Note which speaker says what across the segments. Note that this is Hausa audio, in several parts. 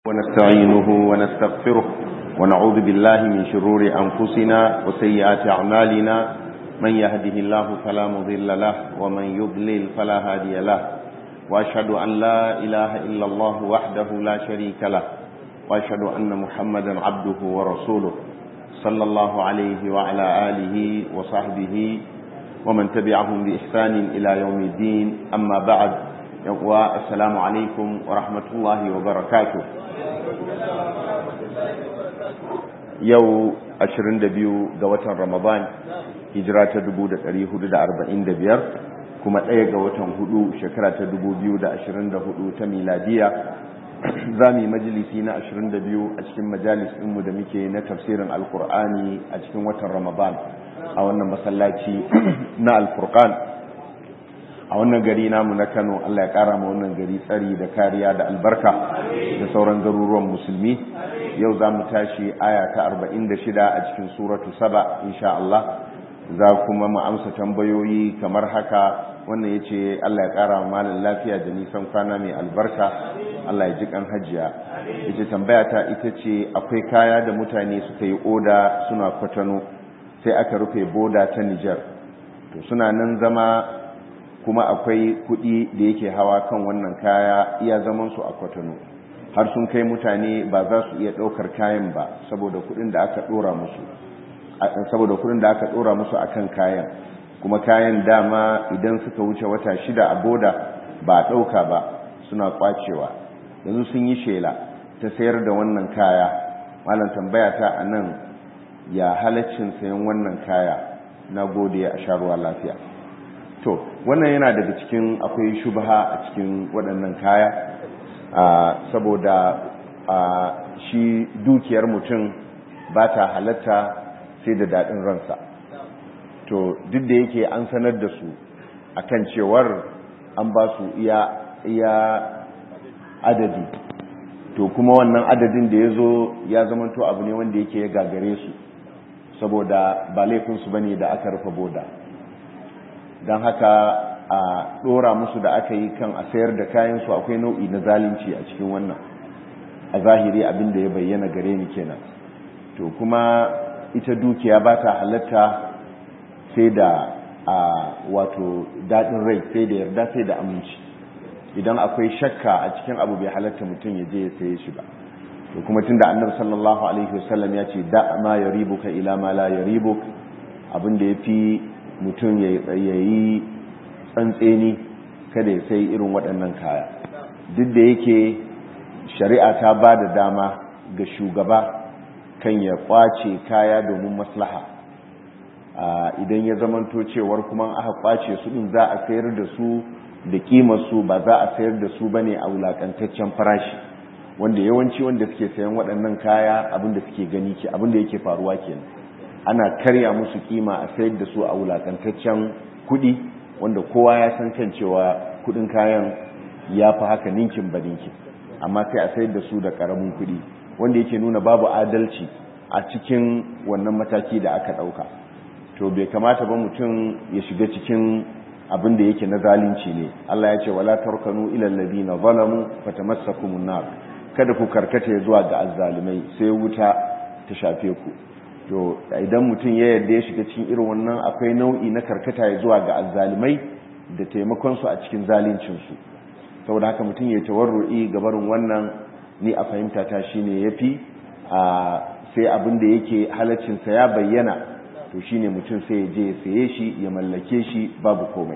Speaker 1: ونستعينه ونستغفره ونعوذ بالله من شرور أنفسنا وسيئات أعمالنا من يهده الله فلا مضل له ومن يضلل فلا هادي له وأشهد أن لا إله إلا الله وحده لا شريك له وأشهد أن محمدا عبده ورسوله صلى الله عليه وعلى آله وصحبه ومن تبعهم بإحسان إلى يوم الدين أما بعد السلام عليكم ورحمة الله وبركاته yau 22 ga watan ramadan hijira ta 1445 kuma ɗaya ga watan hudu shekara ta 2024 ta miladiya za mu yi majalisi na 22 a cikin majalis ɗinmu da muke na tafsirin alkur'ani a cikin watan ramadan a wannan masallaci na alfurkan a wannan gari namu na kano allah ya kara ma wannan gari tsari da kariya da albarka da sauran garuruwan musulmi yau za mu tashi aya ta 46 a cikin suratu saba insha Allah za kuma mu amsa tambayoyi kamar haka wannan ya ce Allah ya ƙara malin lafiya da nisan kwana mai albarka Allah ya ji kan hajiya ya ce tambaya ta ita ce akwai kaya da mutane suka yi oda suna kwatano sai aka rufe boda ta Nijar to suna nan zama kuma akwai kuɗi da yake hawa kan wannan kaya iya zaman su a kwatano har sun kai mutane ba za su iya ɗaukar kayan ba saboda kuɗin da aka ɗora musu saboda kuɗin da aka ɗora musu akan kayan kuma kayan dama idan suka wuce wata shida a boda ba ɗauka ba suna kwacewa yanzu sun yi shela ta sayar da wannan kaya malam tambaya ta a nan ya halaccin sayan wannan kaya na gode a sharuwa lafiya to wannan yana daga cikin akwai shubha a cikin waɗannan kaya saboda shi dukiyar mutum ba ta halatta sai da daɗin ransa to duk da yake an sanar da su akan cewar an ba su iya adadi to kuma wannan adadin da ya zo ya zamanto abu ne wanda yake ya gagare su saboda ba laifinsu ba ne da aka rufe boda don haka a dora musu da aka yi kan a sayar da kayansu akwai nau'i na zalunci a cikin wannan a zahiri abin da ya bayyana gare ni kenan to kuma ita dukiya ba ta halatta sai da a wato daɗin rai sai da yarda sai da aminci idan akwai shakka a cikin abu bai halatta mutum ya je ya saye shi ba to kuma tunda annabi sallallahu alaihi wasallam ya ce da ma yaribuka ila ma la yaribuk abin da yafi mutum ya yi tsantseni kada ya sai irin waɗannan kaya duk da yake shari'a ta ba da dama ga shugaba kan ya kwace kaya domin maslaha idan ya zamanto cewar kuma aka kwace su din za a sayar da su da su ba za a sayar da su bane a wulakantaccen farashi wanda yawanci wanda suke sayan waɗannan kaya abinda suke gani ke abinda yake faruwa kenan ana karya musu kima a sayar da su a wulakantaccen kuɗi wanda kowa ya san kan cewa kudin kayan ya fi haka ninkin ba ninkin amma sai a sayar da su da karamin kudi wanda yake nuna babu adalci a cikin wannan mataki da aka dauka to bai kamata ba mutum ya shiga cikin abin da yake na zalunci ne Allah ya ce wala tarkanu ila alladhina zalamu fatamassakumun nar kada ku karkata zuwa ga azzalimai sai wuta ta shafe ku to idan mutum ya yarda ya shiga cikin irin wannan akwai nau'i na karkata ya zuwa ga azzalimai da taimakon su a cikin zalincin su saboda haka mutum ya tawarru'i ga barin wannan ni a fahimta ta shine yafi a sai abin da yake halaccin sa ya bayyana to shine mutum sai ya je ya saye shi ya mallake shi babu komai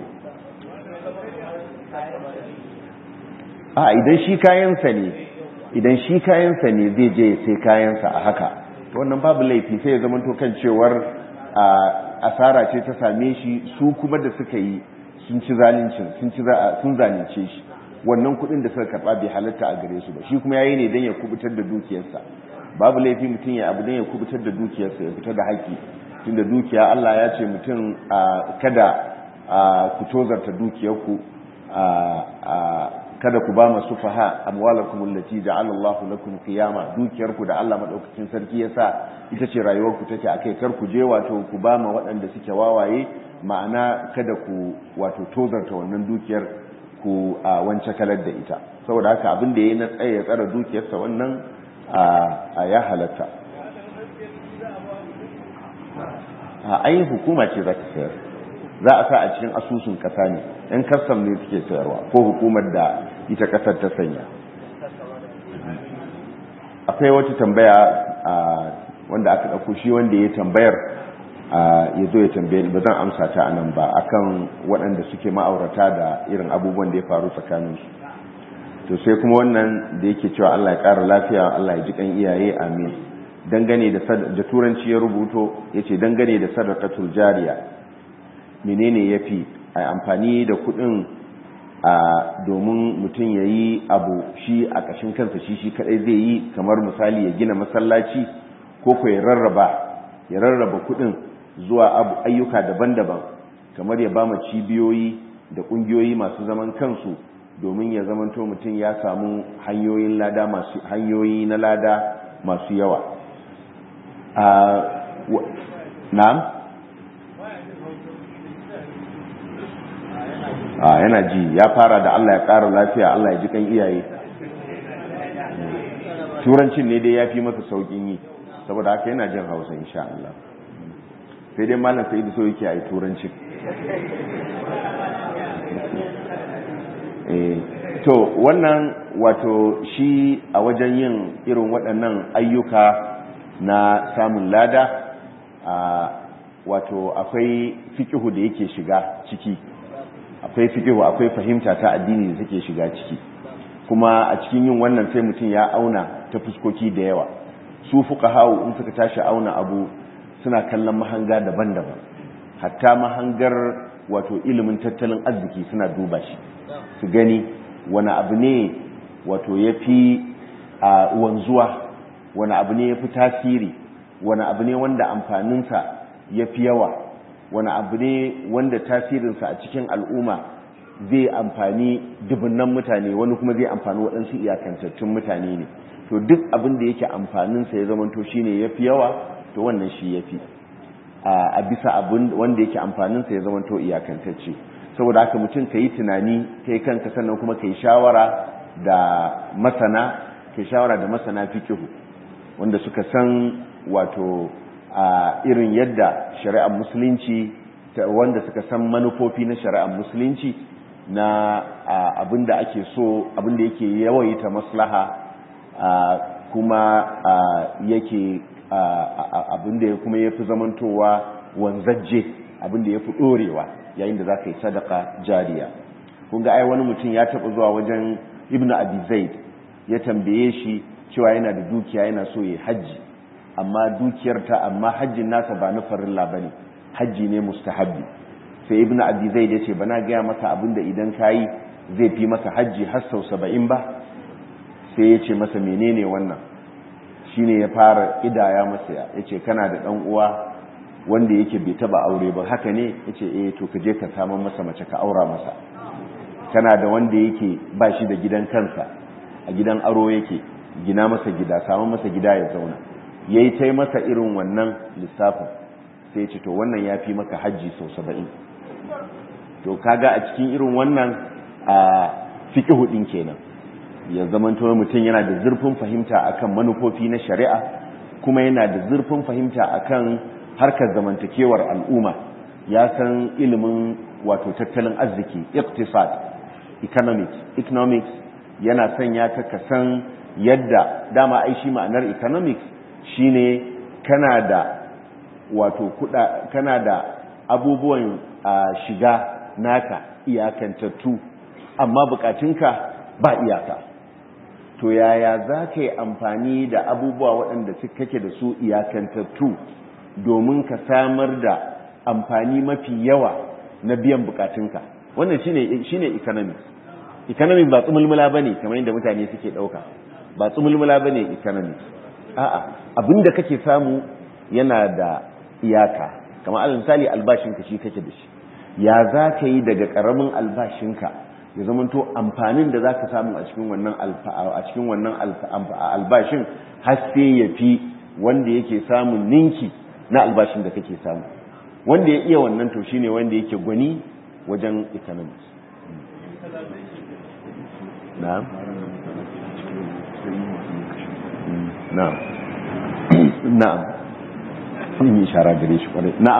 Speaker 1: a idan shi kayansa ne idan shi kayansa ne zai je ya sai kayansa a haka wannan babu laifi sai ya zama kan cewar asara ce ta same shi su kuma da suka yi sun ci zalincin sun ci sun zalunce shi wannan kudin da suka karba bai halatta a gare su ba shi kuma yayi ne dan ya kubutar da dukiyarsa babu laifi mutum ya abu dan ya kubutar da dukiyarsa ya fita da haƙi tunda dukiya Allah ya ce mutum kada ku tozarta dukiyarku kada ku ba masu faha amwalakum allati ja'ala Allahu lakum qiyama dukiyarku da Allah madaukakin sarki yasa ita ce rayuwarku take akai kar ku je wato ku ba ma waɗanda suke wawaye ma'ana kada ku wato tozarta wannan dukiyar ku a wance kalar da ita saboda haka abin da ya na tsaye ya tsara dukiyarsa wannan a ya halatta a ai hukuma ce za ta sayar za a sa a cikin asusun kasa ne yan kastam ne suke sayarwa ko hukumar da ita kasar ta sanya akwai wata tambaya wanda aka ɗauko shi wanda ya tambayar ya zo ya tambaye ba zan amsa ta a nan ba akan waɗanda suke ma'aurata da irin abubuwan da ya faru tsakaninsu to sai kuma wannan da yake cewa Allah ya ƙara lafiya Allah ya ji kan iyaye amin dangane da da turanci ya rubuto yace dangane da sadaqatul jariya menene yafi ai amfani da kuɗin a domin mutum yayi abu shi a ƙashin kansa shi shi kadai zai yi kamar misali ya gina masallaci ko ko ya rarraba ya rarraba kuɗin zuwa ayyuka daban-daban kamar ya bama cibiyoyi da ƙungiyoyi masu zaman kansu domin ya zamanto mutum ya samu hanyoyin lada masu hanyoyi na lada masu yawa na'am a yana ji ya fara da Allah ya ƙara lafiya Allah ya ji kan iyaye turancin ne dai ya fi masa sauƙin yi saboda haka yana jin hausa insha Allah sai dai malam sai da so yake a yi turancin to wannan wato shi a wajen yin irin waɗannan ayyuka na samun lada wato akwai fikihu da yake shiga ciki akwai fikihu akwai fahimta ta addini da take shiga ciki kuma a cikin yin wannan sai mutum ya auna ta fuskoki da yawa su fuka hau in suka tashi auna abu suna kallon mahanga daban-daban hatta mahangar wato ilimin tattalin arziki suna duba shi su gani wani abu ne wato ya fi a wanzuwa wani abu ne ya fi tasiri wani abu ne wanda amfaninsa ya fi yawa wani abu ne wanda tasirinsa a cikin al'umma zai amfani dubunnan mutane wani kuma zai amfani waɗansu iyakantattun mutane ne to duk abin da yake amfaninsa ya zamanto shi ne ya fi yawa to wannan shi ya fi a bisa abin wanda yake amfaninsa ya zamanto iyakantacce saboda haka mutum ka yi tunani kai kanka sannan kuma ka yi shawara da masana ka yi shawara da masana fikihu wanda suka san wato a irin yadda shari'ar musulunci wanda suka san manufofi na shari'ar musulunci na abinda ake so abinda yake yawaita maslaha kuma yake abinda kuma ya fi zamantowa wanzajje abinda ya fi ɗorewa yayin da za ka yi sadaka jariya kun ga ai wani mutum ya taɓa zuwa wajen ibnu abi zaid ya tambaye shi cewa yana da dukiya yana so ya hajji amma dukiyar ta amma hajjin nasa ba na farilla bane hajji ne mustahabbi sai ibnu abi zaid ya ce bana gaya maka abinda idan kayi zai fi maka hajji har sau saba'in ba sai ya ce masa menene wannan shine ya fara idaya masa ya ce kana da ɗan uwa wanda yake bai taba aure ba haka ne yace eh to ka je ka samu masa mace ka aura masa kana da wanda yake ba shi da gidan kansa a gidan aro yake gina masa gida samu masa gida ya zauna yayi tai masa irin wannan lissafin sai ya ce to wannan yafi maka haji sau 70 to kaga a cikin irin wannan a fiqhu din kenan ya zamanto mutum yana da zurfin fahimta akan manufofi na shari'a kuma yana da zurfin fahimta akan harkar zamantakewar al'umma ya san ilimin wato tattalin arziki iqtisad economics economics yana sanya ka ka san yadda dama ai shi ma'anar economics shine kana da wato kuda kana da abubuwan shiga naka iyakantattu amma bukatunka ba iyaka to yaya za ka yi amfani da abubuwa waɗanda kake da su iyakantattu domin ka samar da amfani mafi yawa na biyan bukatunka wannan shine shine economics economics ba tsumulmula bane kamar yadda mutane suke dauka ba tsumulmula bane economics a'a abinda kake samu yana da iyaka kamar alal misali albashinka shi kake da shi ya za ka yi daga karamin albashinka ya zamanto amfanin da za ka samu a cikin wannan a cikin wannan albashin har sai ya fi wanda yake samun ninki na albashin da kake samu wanda ya iya wannan to shine wanda yake gwani wajen economics na'am na'am na'am sun yi shara gare shi kwarai na'am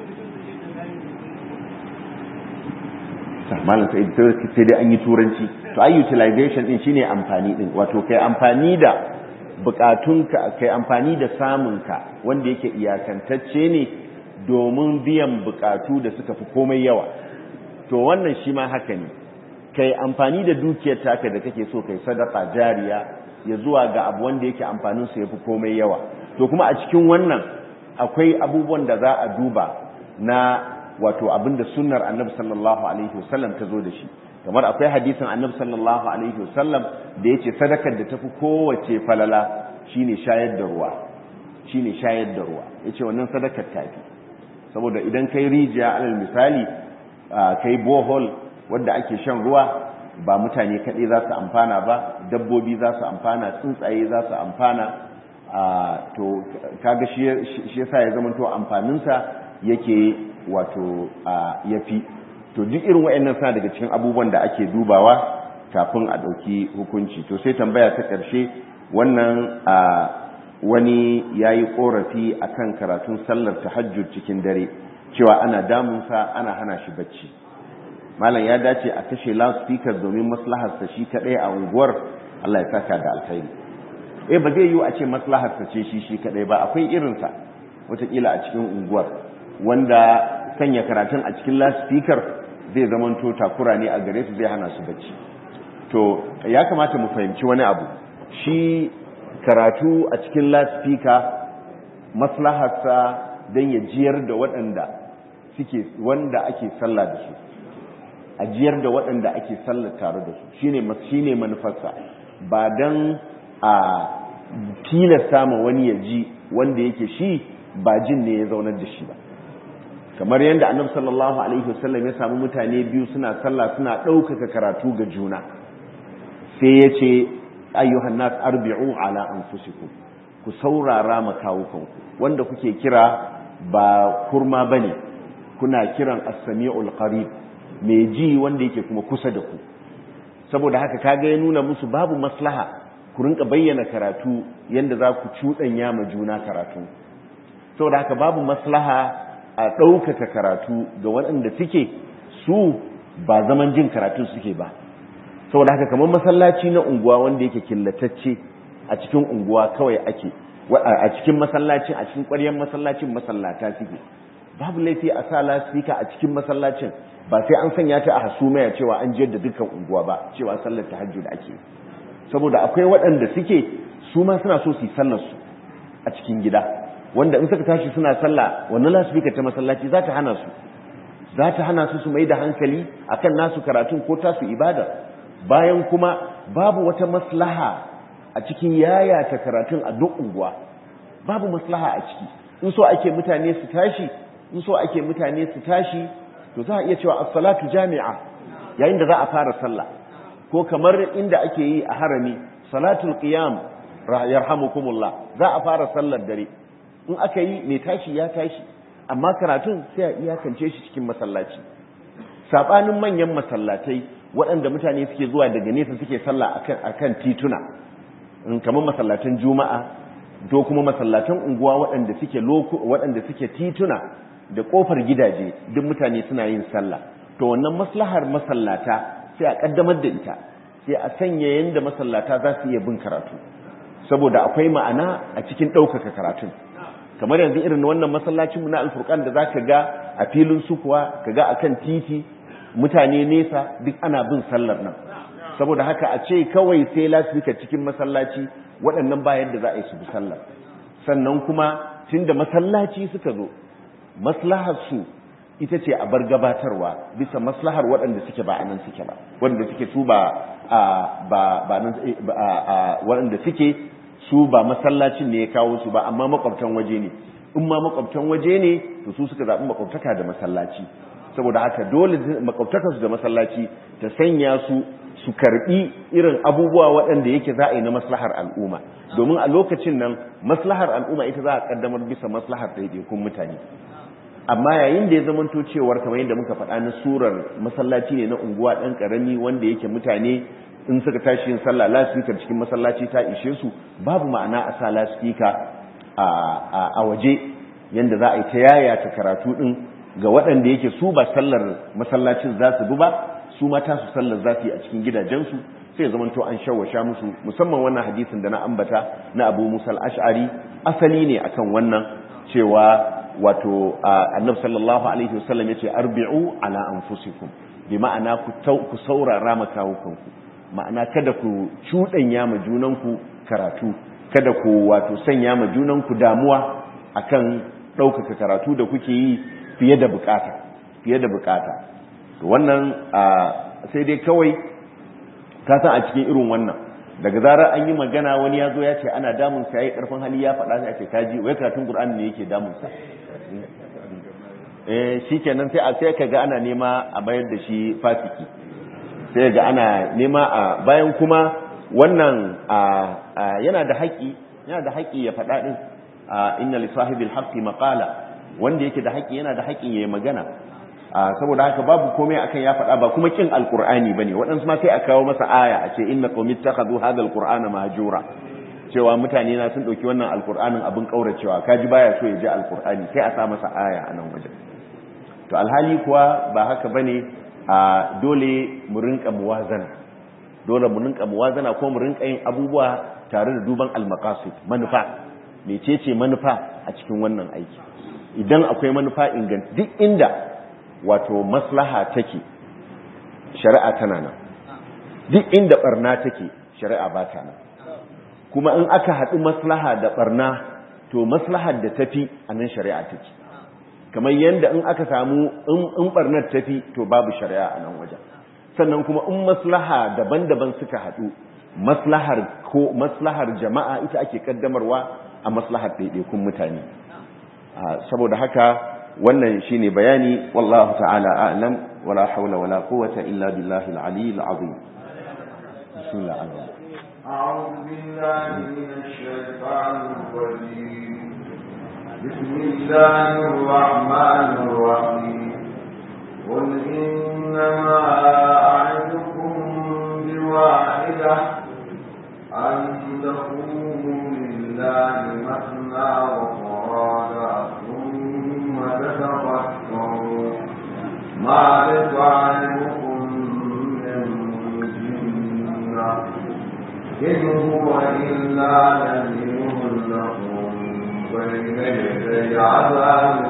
Speaker 1: malam sai sai dai an yi turanci to ai utilization din shine amfani din wato kai amfani da bukatunka kai amfani da samunka wanda yake iyakantacce ne domin biyan bukatu da suka fi komai yawa to wannan shi ma haka ne kai amfani da dukiyar taka da kake so kai sadaka jariya ya zuwa ga abu wanda yake amfanin sa yafi komai yawa to kuma a cikin wannan akwai abubuwan da za a duba na wato abinda sunnar annabi sallallahu alaihi wasallam ta zo da shi kamar akwai hadisin annabi sallallahu alaihi wasallam da yace sadakar da tafi kowace falala shine shayar da ruwa shine shayar da ruwa yace wannan sadakar tafi saboda idan kai rijiya alal misali kai bohol wanda ake shan ruwa ba mutane kaɗai za su amfana ba dabbobi za su amfana tsuntsaye za su amfana to kaga shi yasa ya zama to amfaninsa yake wato yafi to duk irin waɗannan suna daga cikin abubuwan da ake dubawa kafin a ɗauki hukunci to sai tambaya ta ƙarshe wannan wani ya yi ƙorafi a kan karatun sallar tahajjud cikin dare cewa ana damunsa ana hana shi bacci malam ya dace a kashe loudspeaker domin maslaharsa shi kaɗai a unguwar allah ya saka da alkhairi eh ba zai yiwu a ce maslaharsa ce shi shi kaɗai ba akwai irinsa wataƙila a cikin unguwar wanda sanya karatun a cikin loudspeaker zai zamanto takura ne a gare su zai hana su bacci to ya kamata mu fahimci wani abu shi karatu a cikin loudspeaker maslaharsa don ya jiyar da waɗanda suke wanda ake sallah da su a jiyar da waɗanda ake sallah tare da su shine shine manufarsa ba don a tilasta ma wani ya ji wanda yake shi ba jin ne ya zaunar da shi ba kamar yadda annabi sallallahu alaihi wasallam ya samu mutane biyu suna sallah suna ɗaukaka karatu ga juna sai ya ce ayyuhan nas arbi'u ala anfusikum ku saurara makawukanku wanda kuke kira ba kurma bane kuna kiran as-sami'ul qarib mai ji wanda yake kuma kusa da ku saboda haka kaga ya nuna musu babu maslaha ku rinka bayyana karatu yanda za ku cuɗanya ma juna karatu saboda haka babu maslaha a ɗaukaka karatu ga waɗanda suke su ba zaman jin karatu suke ba saboda haka kamar masallaci na unguwa wanda yake killatacce a cikin unguwa kawai ake a cikin masallacin a cikin ƙwaryar masallacin masallata suke babu laifi a sa lasifika a cikin masallacin ba sai an sanya ta a hasumaya cewa an jiyar da dukkan unguwa ba cewa sallar tahajjud ake saboda akwai waɗanda suke su ma suna so su yi sallar su a cikin gida wanda in suka tashi suna sallah wannan lasifika ta masallaci za ta hana su za ta hana su su mai da hankali akan nasu karatun ko tasu ibada bayan kuma babu wata maslaha a cikin yayata karatun a duk unguwa babu maslaha a ciki in so ake mutane su tashi in so ake mutane su tashi to za a iya cewa as-salatu jami'a yayin da za a fara sallah ko kamar inda ake yi a harami salatul qiyam yarhamukumullah za a fara sallar dare in aka yi mai tashi ya tashi amma karatun sai a iyakance shi cikin masallaci sabanin manyan masallatai waɗanda mutane suke zuwa daga nesa suke sallah akan tituna kamar masallatan juma'a do kuma masallatan unguwa waɗanda suke waɗanda suke tituna da ƙofar gidaje duk mutane suna yin sallah to wannan maslahar masallata sai a ƙaddamar da ita sai a sanya yadda masallata za su iya bin karatu saboda akwai ma'ana a cikin ɗaukaka karatun kamar yanzu irin wannan masallacin mu na alfurkan da zaka ga a filin sukuwa ka ga akan titi mutane nesa duk ana bin sallar nan saboda haka a ce kawai sai lasifika cikin masallaci waɗannan ba yadda za a yi su bi sallar sannan kuma tunda masallaci suka zo maslahar su ita ce a bar gabatarwa bisa maslahar waɗanda suke ba anan suke ba waɗanda suke su ba ba ba waɗanda suke su ba masallacin ne ya kawo su ba amma makwabtan waje ne in ma makwabtan waje ne to su suka zaɓi makwabtaka da masallaci saboda haka dole makwabtakarsu da masallaci ta sanya su su karbi irin abubuwa waɗanda yake za a yi na maslahar al'umma domin a lokacin nan maslahar al'umma ita za a kaddamar bisa maslahar ɗaiɗaikun mutane amma yayin da ya zamanto cewar kamar yadda muka faɗa na surar masallaci ne na unguwa ɗan ƙarami wanda yake mutane in suka tashi yin sallah lasfikar cikin masallaci ta ishe su babu ma'ana a sa lasfika a waje yanda za a yi ta yaya ta karatu din ga waɗanda yake su ba sallar masallacin za su bi ba su mata su sallar za su yi a cikin gidajensu sai ya zamanto an shawasha musu musamman wannan hadisin da na ambata na abu musa ash'ari asali ne akan wannan cewa wato annabi sallallahu alaihi wasallam yace arbi'u ala anfusikum bi ma'ana ku saurara makawukanku ma'ana kada ku cuɗanya ma junanku karatu kada ku wato sanya ma junanku damuwa akan ɗaukaka karatu da kuke yi fiye da bukata fiye da bukata to wannan sai dai kawai ka san a cikin irin wannan daga zarar an yi magana wani ya zo ya ce ana damun sa yayi karfin hali ya faɗa sai ake kaji wai karatun Qur'ani ne yake damun sa eh shikenan sai a sai kaga ana nema a bayar da shi fasiki sai ga ana nema a bayan kuma wannan yana da haƙi yana da haƙi ya faɗa din inna li sahibil haqqi maqala wanda yake da haƙi yana da haƙin yayi magana saboda haka babu komai akan ya faɗa ba kuma kin alqur'ani bane waɗansu ma sai a kawo masa aya a ce inna qawmi ittakhadhu hadha alqur'ana mahjura cewa mutane na sun dauki wannan alqur'anin abin kauracewa kaji baya so ya ji alqur'ani sai a sa masa aya a nan wajen to alhali kuwa ba haka bane a dole mu rinka muwazana dole mu rinka muwazana ko mu rinka yin abubuwa tare da duban almaqasid manufa mecece manufa a cikin wannan aiki idan akwai manufa inganta duk inda wato maslaha take shari'a tana nan duk inda barna take shari'a ba ta nan kuma in aka haɗu maslaha da barna to maslahar da tafi a nan shari'a take kamar yadda in aka samu in barnar tafi to babu shari'a a nan wajen sannan kuma in maslaha daban-daban suka haɗu maslahar ko maslahar jama'a ita ake kaddamarwa a maslahar ɗaiɗaikun mutane saboda haka wannan shine bayani wallahu ta'ala a'lam wala hawla wala quwwata illa billahi al-ali al-azim bismillah
Speaker 2: أعوذ بالله من الشيطان الرجيم بسم الله الرحمن الرحيم قل إنما أعدكم بواحدة أن تقوموا لله مثنى وفرادا ثم تتفكروا ما لصاحبكم من جنة إن هو إلا نذير لكم بين يدي عذاب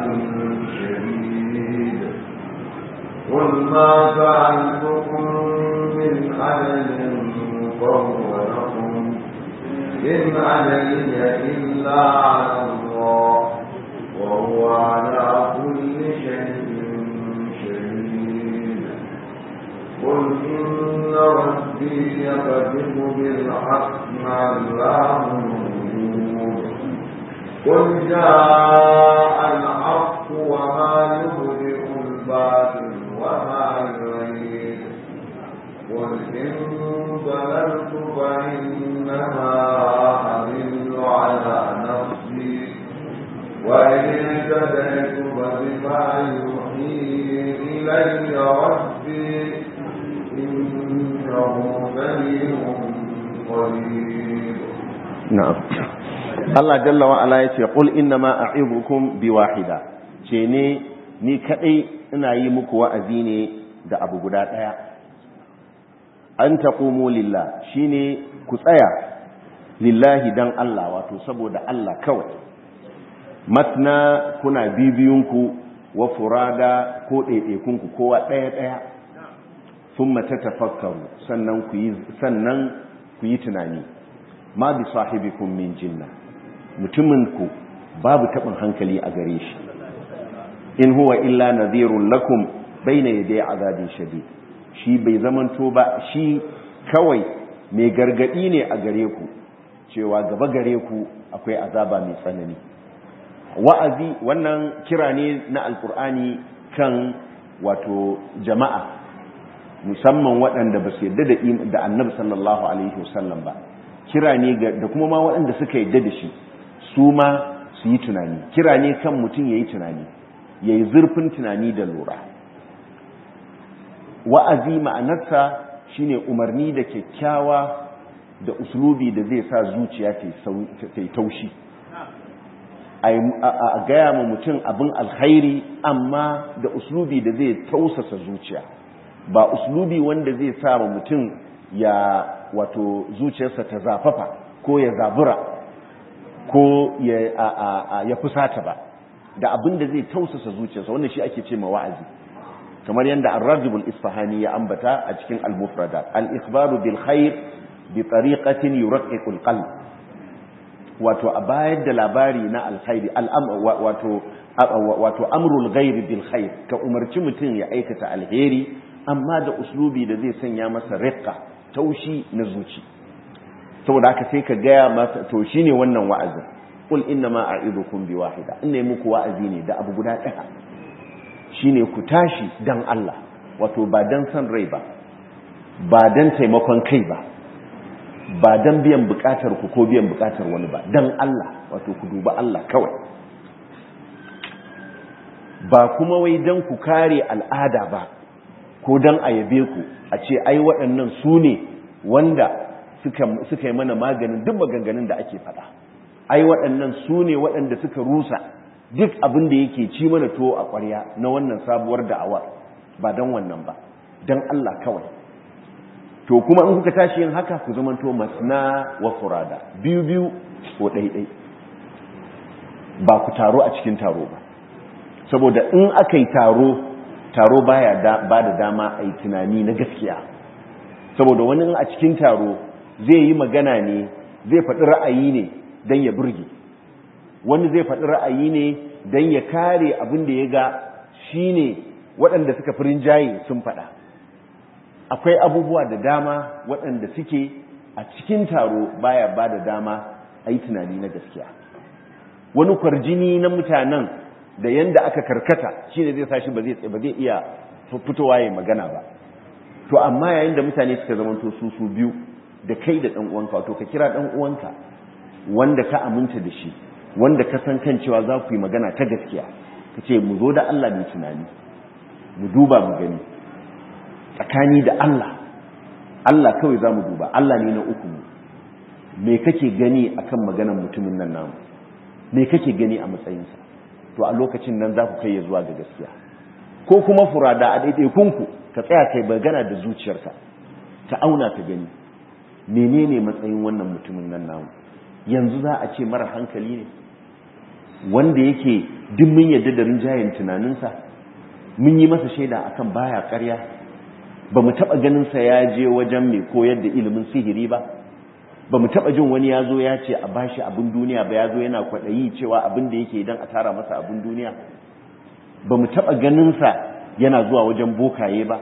Speaker 2: شديد قل ما فعلتكم من أجل فهو لكم إن علي إلا على الله وهو على كل شيء شهيد قل إن ربي يقذف بالحق علام الغيوب قل جاء الحق وما يبدئ الباطل وما يعيد قل إن ضللت فإنما أضل على نفسي وإن اهتديت فبما يوحي إلي ربي إنه سميع قريب
Speaker 1: na'am Allah jalla wa ala yace qul innama a'idukum biwahida ce ne ni kadai ina yi muku wa'azi ne da abu guda daya an taqumu lillah shine ku tsaya lillahi dan Allah wato saboda Allah kawai matna kuna bibiyunku wa furada ko ɗaiɗaikunku kowa ɗaya ɗaya thumma tatafakkaru sannan ku yi sannan ku yi tunani ma bi sahibikum min jinna mutumin ku babu tabin hankali a gare shi in huwa illa nadhirun lakum bayna yaday azabin shadid shi bai zamanto ba shi kawai mai gargadi ne a gare ku cewa gaba gare ku akwai azaba mai tsanani wa'azi wannan kira ne na alkur'ani kan wato jama'a musamman waɗanda ba su yadda da annabi sallallahu alaihi wasallam ba kira ne da kuma ma waɗanda suka yadda da shi su ma su yi tunani kira ne kan mutum ya yi tunani ya yi zurfin tunani da lura wa'azi ma'anarsa shine umarni da kyakkyawa da uslubi da zai sa zuciya ta yi taushi a gaya ma mutum abin alkhairi amma da uslubi da zai tausasa zuciya ba uslubi wanda zai sa ma mutum ya wato zuciyarsa ta zafafa ko ya zabura ko ya fusata ba da abin da zai tausasa zuciyarsa wanda shi ake ce ma wa'azi kamar yadda ar-rajibul isfahani ya ambata a cikin al-mufradat al-ikhbaru bil khair bi tariqatin yuraqqiqul qalb wato a bayar da labari na alkhairi wato wato amrul ghairi bil khair ka umarci mutum ya aikata alheri amma da uslubi da zai sanya masa riqqa taushi na zuci saboda haka sai ka gaya masa to shine wannan wa'azin qul inna ma a'idukum bi wahida inna muku wa'azi ne da abu guda ɗaya shine ku tashi dan Allah wato ba dan san rai ba ba dan taimakon kai ba ba dan biyan bukatar ku ko biyan bukatar wani ba dan Allah wato ku duba Allah kawai ba kuma wai dan ku kare al'ada ba ko dan a yabe ku a ce ai waɗannan su ne wanda suka yi mana maganin duk maganganun da ake faɗa ai waɗannan su ne waɗanda suka rusa duk abin da yake ci mana to a ƙwarya na wannan sabuwar da'awar ba don wannan ba don Allah kawai to kuma in kuka tashi yin haka ku zamanto masna wa furada biyu biyu ko ɗaiɗai ba ku taro a cikin taro ba saboda in aka yi taro taro baya ba da dama a yi tunani na gaskiya saboda wani a cikin taro zai yi magana ne zai faɗi ra'ayi ne don ya burge wani zai faɗi ra'ayi ne don ya kare abin da ya ga shi ne waɗanda suka fi rinjaye sun faɗa akwai abubuwa da dama waɗanda suke a cikin taro baya ba da dama a yi tunani na gaskiya wani kwarjini na mutanen da yanda aka karkata shi ne zai sashi ba zai iya fitowa ya magana ba to amma yayin da mutane suka zamanto su su biyu da kai da ɗan uwanka wato ka kira ɗan uwanka wanda ka aminta da shi wanda ka san kan cewa za ku yi magana ta gaskiya ka ce mu zo da Allah mai tunani mu duba mu gani tsakani da Allah Allah kawai za mu duba Allah ne na uku mu me kake gani akan maganar mutumin nan namu me kake gani a matsayinsa to a lokacin nan za ku kai ya zuwa ga gaskiya ko kuma furada a ɗaiɗaikunku ka tsaya kai magana da zuciyarka ka auna ka gani menene matsayin wannan mutumin nan namu yanzu za a ce mara hankali ne wanda yake duk mun yadda da rinjayen tunaninsa mun yi masa shaida akan baya karya ba mu taɓa ganinsa ya je wajen mai koyar da ilimin sihiri ba ba mu taɓa jin wani ya zo ya ce a bashi abin duniya ba ya zo yana kwaɗayi cewa abin da yake don a tara masa abin duniya ba mu taɓa ganinsa yana zuwa wajen bokaye ba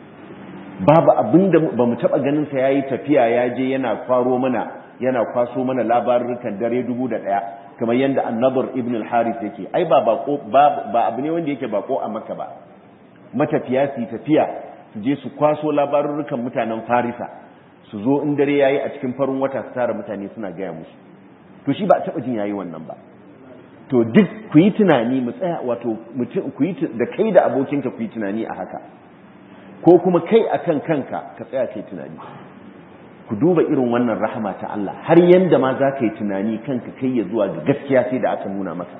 Speaker 1: babu abin da ba mu taɓa ganinsa ya yi tafiya ya je yana kwaro mana yana kwaso mana labarukan dare dubu da ɗaya kamar yadda annabar ibn al-harith yake ai ba bako ba abu ne wanda yake bako a maka ba matafiya su tafiya su je su kwaso labarukan mutanen farisa su zo in dare yayi a cikin farin wata su tara mutane suna gaya musu to shi ba a taɓa jin yayi wannan ba to duk ku yi tunani mu tsaya wato mutum ku yi da kai da abokinka ku yi tunani a haka ko kuma kai akan kanka ka tsaya kai tunani ku duba irin wannan rahama ta Allah har yanda ma za ka yi tunani kanka kai ya zuwa ga gaskiya sai da aka nuna maka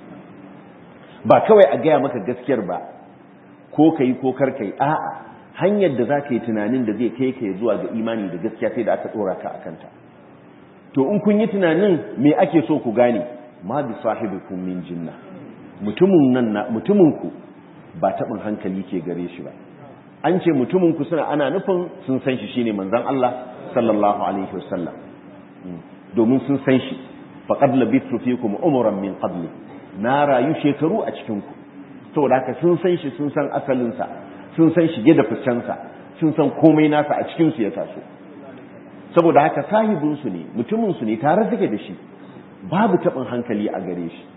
Speaker 1: ba kawai a gaya maka gaskiyar ba ko ka yi ko kar ka yi a'a hanyar da za ka yi tunanin da zai kai ka ya zuwa ga imani da gaskiya sai da aka tsora ka a kanta to in kun yi tunanin me ake so ku gane ma bi sahibikum min jinna mutumin nan mutumin ku ba tabin hankali ke gare shi ba an ce mutumin ku suna ana nufin sun san shi shine manzon Allah sallallahu alaihi wasallam domin sun san shi faqad labithu fikum umran min qabli na rayu shekaru a cikin ku saboda haka sun san shi sun san asalin sa sun san shige da ficen sa sun san komai nasa a cikin su ya taso saboda haka sahibin su ne mutumin su ne tare suke da shi babu tabin hankali a gare shi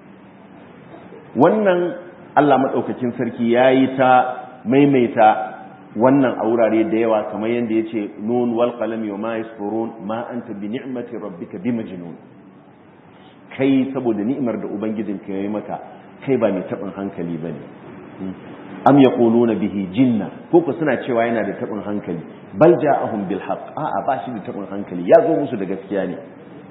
Speaker 1: wannan Allah madaukakin sarki yayi ta maimaita wannan a wurare da yawa kamar yadda ya ce nun wal qalami wa ma yasfurun ma anta bi ni'mati rabbika bi majnun kai saboda ni'imar da ubangijinka yayi maka kai ba mai tabin hankali bane am yaquluna bihi jinna ko ko suna cewa yana da tabin hankali bal ja'ahum bil haqq a'a ba shi da tabin hankali ya zo musu da gaskiya ne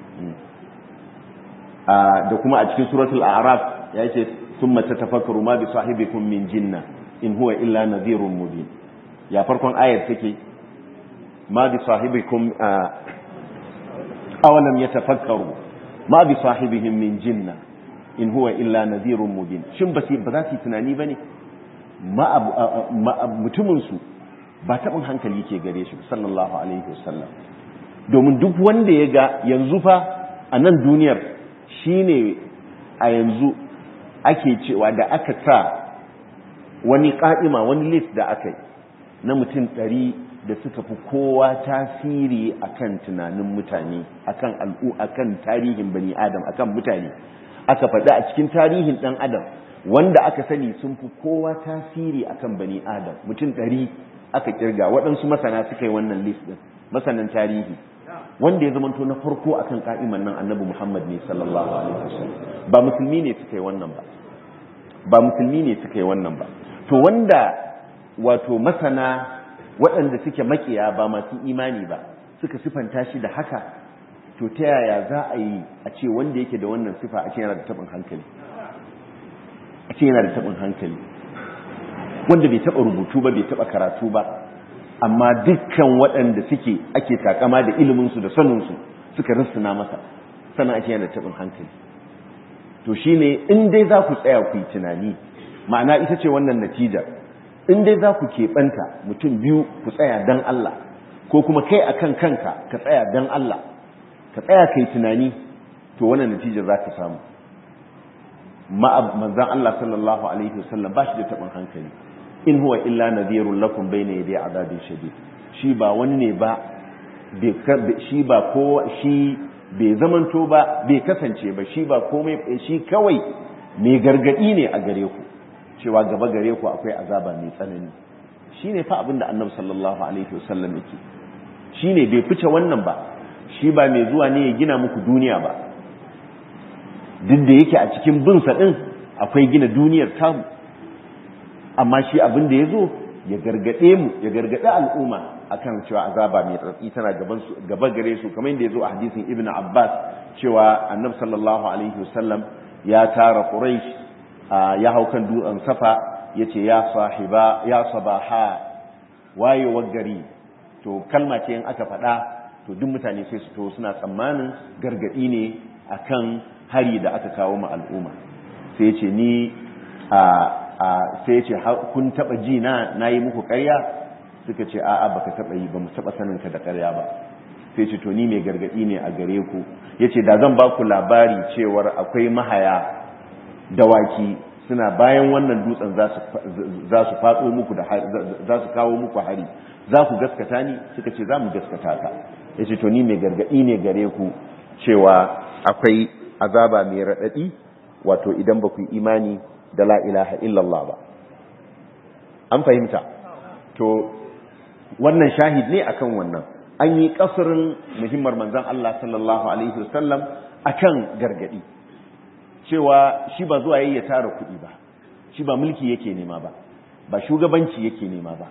Speaker 1: da kuma a cikin suratul a'raf ya ce thumma tatafakkaru ma bi sahibikum min jinna in huwa illa nadhirun mubin ya farkon ayar take ma bi sahibikum awalam yatafakkaru ma bi sahibihim min jinna in huwa illa nadhirun mubin shin ba ba za su tunani bane ma mutumin su ba tabin hankali ke gare shi sallallahu alaihi wasallam domin duk wanda ya ga yanzu fa a nan duniyar shine a yanzu ake cewa da aka sa wani ƙa'ima wani list da aka yi na mutum ɗari da suka fi kowa tasiri akan tunanin mutane akan al'u akan tarihin bani adam akan mutane aka faɗi a cikin tarihin ɗan adam wanda aka sani sun fi kowa tasiri akan bani adam mutum ɗari aka kirga waɗansu masana suka yi wannan list ɗin masanan tarihi wanda ya zamanto na farko akan ka'iman nan annabi Muhammad ne sallallahu alaihi wasallam ba musulmi ne suka yi wannan ba ba musulmi ne suka yi wannan ba to wanda wato masana waɗanda suke makiya ba masu imani ba suka sifanta shi da haka to ta yaya za a yi a ce wanda yake da wannan sifa a ce yana da taɓin hankali a ce yana da taɓin hankali wanda bai taɓa rubutu ba bai taɓa karatu ba amma dukkan waɗanda suke ake takama da iliminsu da saninsu suka rissuna masa sana ake yana taɓin hankali to shi ne in dai za ku tsaya ku yi tunani ma'ana ita ce wannan natija in dai za ku keɓanta mutum biyu ku tsaya don Allah ko kuma kai a kan kanka ka tsaya don Allah ka tsaya ka yi tunani to wannan natija za ka samu manzan Allah sallallahu alaihi wasallam ba shi da taɓin hankali in huwa illa nadhirun lakum bayna yaday adabin shadid shi ba wani ne ba shi ba ko shi bai zamanto ba bai kasance ba shi ba komai shi kawai mai gargadi ne a gare ku cewa gaba gare ku akwai azaba mai tsanani shine fa abin da annabi sallallahu alaihi wasallam yake shine bai fice wannan ba shi ba mai zuwa ne ya gina muku duniya ba duk da yake a cikin bin sa din akwai gina duniyar tamu amma shi abin da ya zo ya gargaɗe mu ya gargaɗe al'umma akan cewa azaba mai tsatsi tana gaba gare su kamar yadda ya zo a hadisin ibn abbas cewa annab sallallahu alaihi wasallam ya tara quraish ya hau kan dutsen safa ya ce ya sahiba ya sabaha wayewar gari to kalma ce in aka faɗa to duk mutane sai su to suna tsammanin gargaɗi ne akan hari da aka kawo ma al'umma sai ce ni a sai ce kun taba ji na nayi muku ƙarya suka ce a'a baka taba yi ba mu taba sanin ka da ƙarya ba sai ce to ni mai gargadi ne a gare ku yace da zan ba ku labari cewar akwai mahaya dawaki suna bayan wannan dutsen za su fatso muku da za su kawo muku hari za ku gaskata ni suka ce za mu gaskata ka yace to ni mai gargadi ne gare ku cewa akwai azaba mai radadi wato idan ba ku yi imani da la ilaha illallah ba an fahimta to wannan shahid ne akan wannan an yi kasirin muhimmar manzan Allah sallallahu alaihi wasallam akan gargadi cewa shi ba zuwa yayi ya tara kuɗi ba shi ba mulki yake nema ba ba shugabanci yake nema ba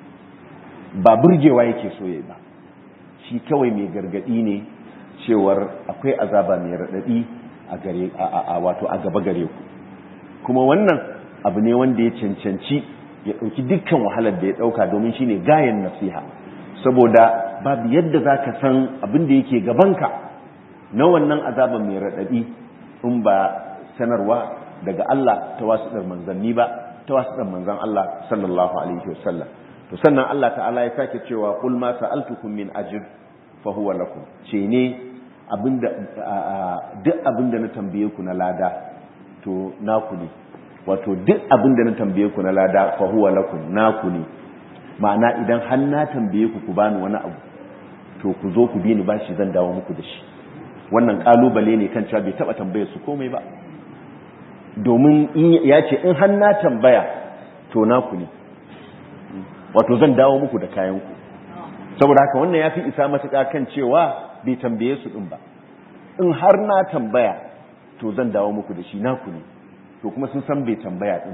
Speaker 1: ba burgewa yake so yayi ba shi kawai mai gargadi ne cewar akwai azaba mai radadi a gare a wato a gaba gare ku kuma wannan abu ne wanda ya cancanci ya ɗauki dukkan wahalar da ya ɗauka domin shine gayan nasiha saboda babu yadda za ka san abin da yake gabanka na wannan azaban mai raɗaɗi in ba sanarwa daga Allah ta wasu ɗar manzanni ba ta wasu ɗar manzan Allah sallallahu alaihi wasallam to sannan Allah ta'ala ya sake cewa qul ma sa'altukum min ajr fa huwa lakum ce ne abinda duk abinda na tambaye ku na lada to naku ne wato duk abin da na tambaye ku na lada fa huwa lakum naku ne ma'ana idan har na tambaye ku ku bani wani abu to ku zo ku bi ni bashi zan dawo muku da shi wannan kalubale ne kan cewa bai taba tambaye su komai ba domin ya ce in har na tambaya to naku ne wato zan dawo muku da kayan ku saboda haka wannan ya fi isa matuƙa kan cewa bai tambaye su din ba in har na tambaya to zan dawo muku da shi naku ne to kuma sun san bai tambaya din ba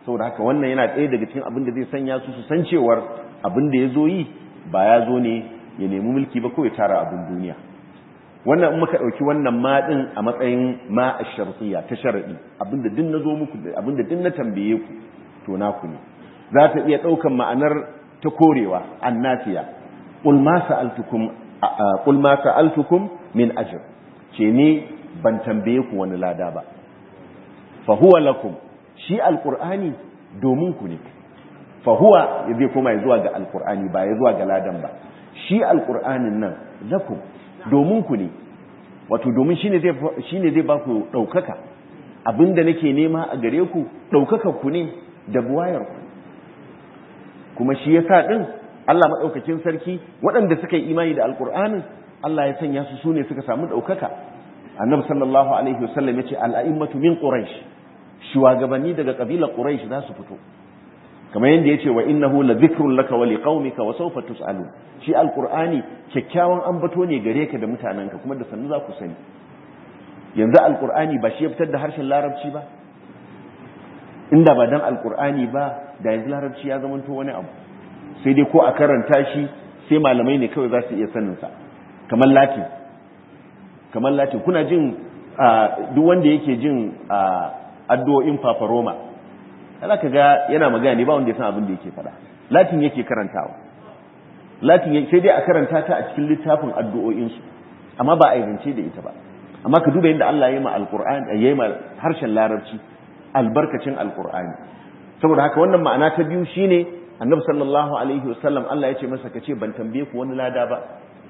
Speaker 1: saboda haka wannan yana ɗaya daga cikin abin da zai sanya su su san cewar abin da ya zo yi ba ya zo ne ya nemi mulki ba ko ya tara abin duniya wannan in muka ɗauki wannan ma ɗin a matsayin ma a sharfiya ta sharaɗi abinda din na zo muku abinda din na tambaye ku to naku ne za ta iya ɗaukan ma'anar ta korewa annasiya qul ma sa'altukum qul ma sa'altukum min ajr ce ne ban tambaye ku wani lada ba fa huwa lakum shi alqur'ani domin ku ne fa huwa zai koma zuwa ga alqur'ani ba ya zuwa ga ladan ba shi alqur'anin nan lakum domin ku ne wato domin shine zai shine zai ba ku daukaka abinda nake nema a gare ku daukaka ku ne da buwayar ku kuma shi yasa din Allah madaukakin sarki waɗanda suka yi imani da alqur'anin Allah ya sanya su sune suka samu daukaka annabi sallallahu alaihi wasallam yace al-a'immatu min quraish shugabanni daga kabilar quraish za su fito kamar yadda yace wa innahu la dhikrun laka wa liqaumika wa sawfa tus'alun shi alqur'ani kyakkyawan ambato ne gare ka da mutananka kuma da sannu za ku sani yanzu alqur'ani ba shi ya fitar da harshen larabci ba inda ba dan alqur'ani ba da yanzu larabci ya zama to wani abu sai dai ko a karanta shi sai malamai ne kawai za su iya sanin sa kamar latin kamar latin kuna jin duk wanda yake jin addu'o'in fafaroma kana ka ga yana magana ne ba wanda ya san abin da yake faɗa latin yake karantawa latin sai dai a karanta ta a cikin littafin addu'o'insu amma ba a zance da ita ba amma ka duba yadda Allah ya yi ma alqur'ani ya yi ma harshen larabci albarkacin alqur'ani saboda haka wannan ma'ana ta biyu shine annabi sallallahu alaihi wasallam Allah ya ce masa ka ce ban tambaye ku wani lada ba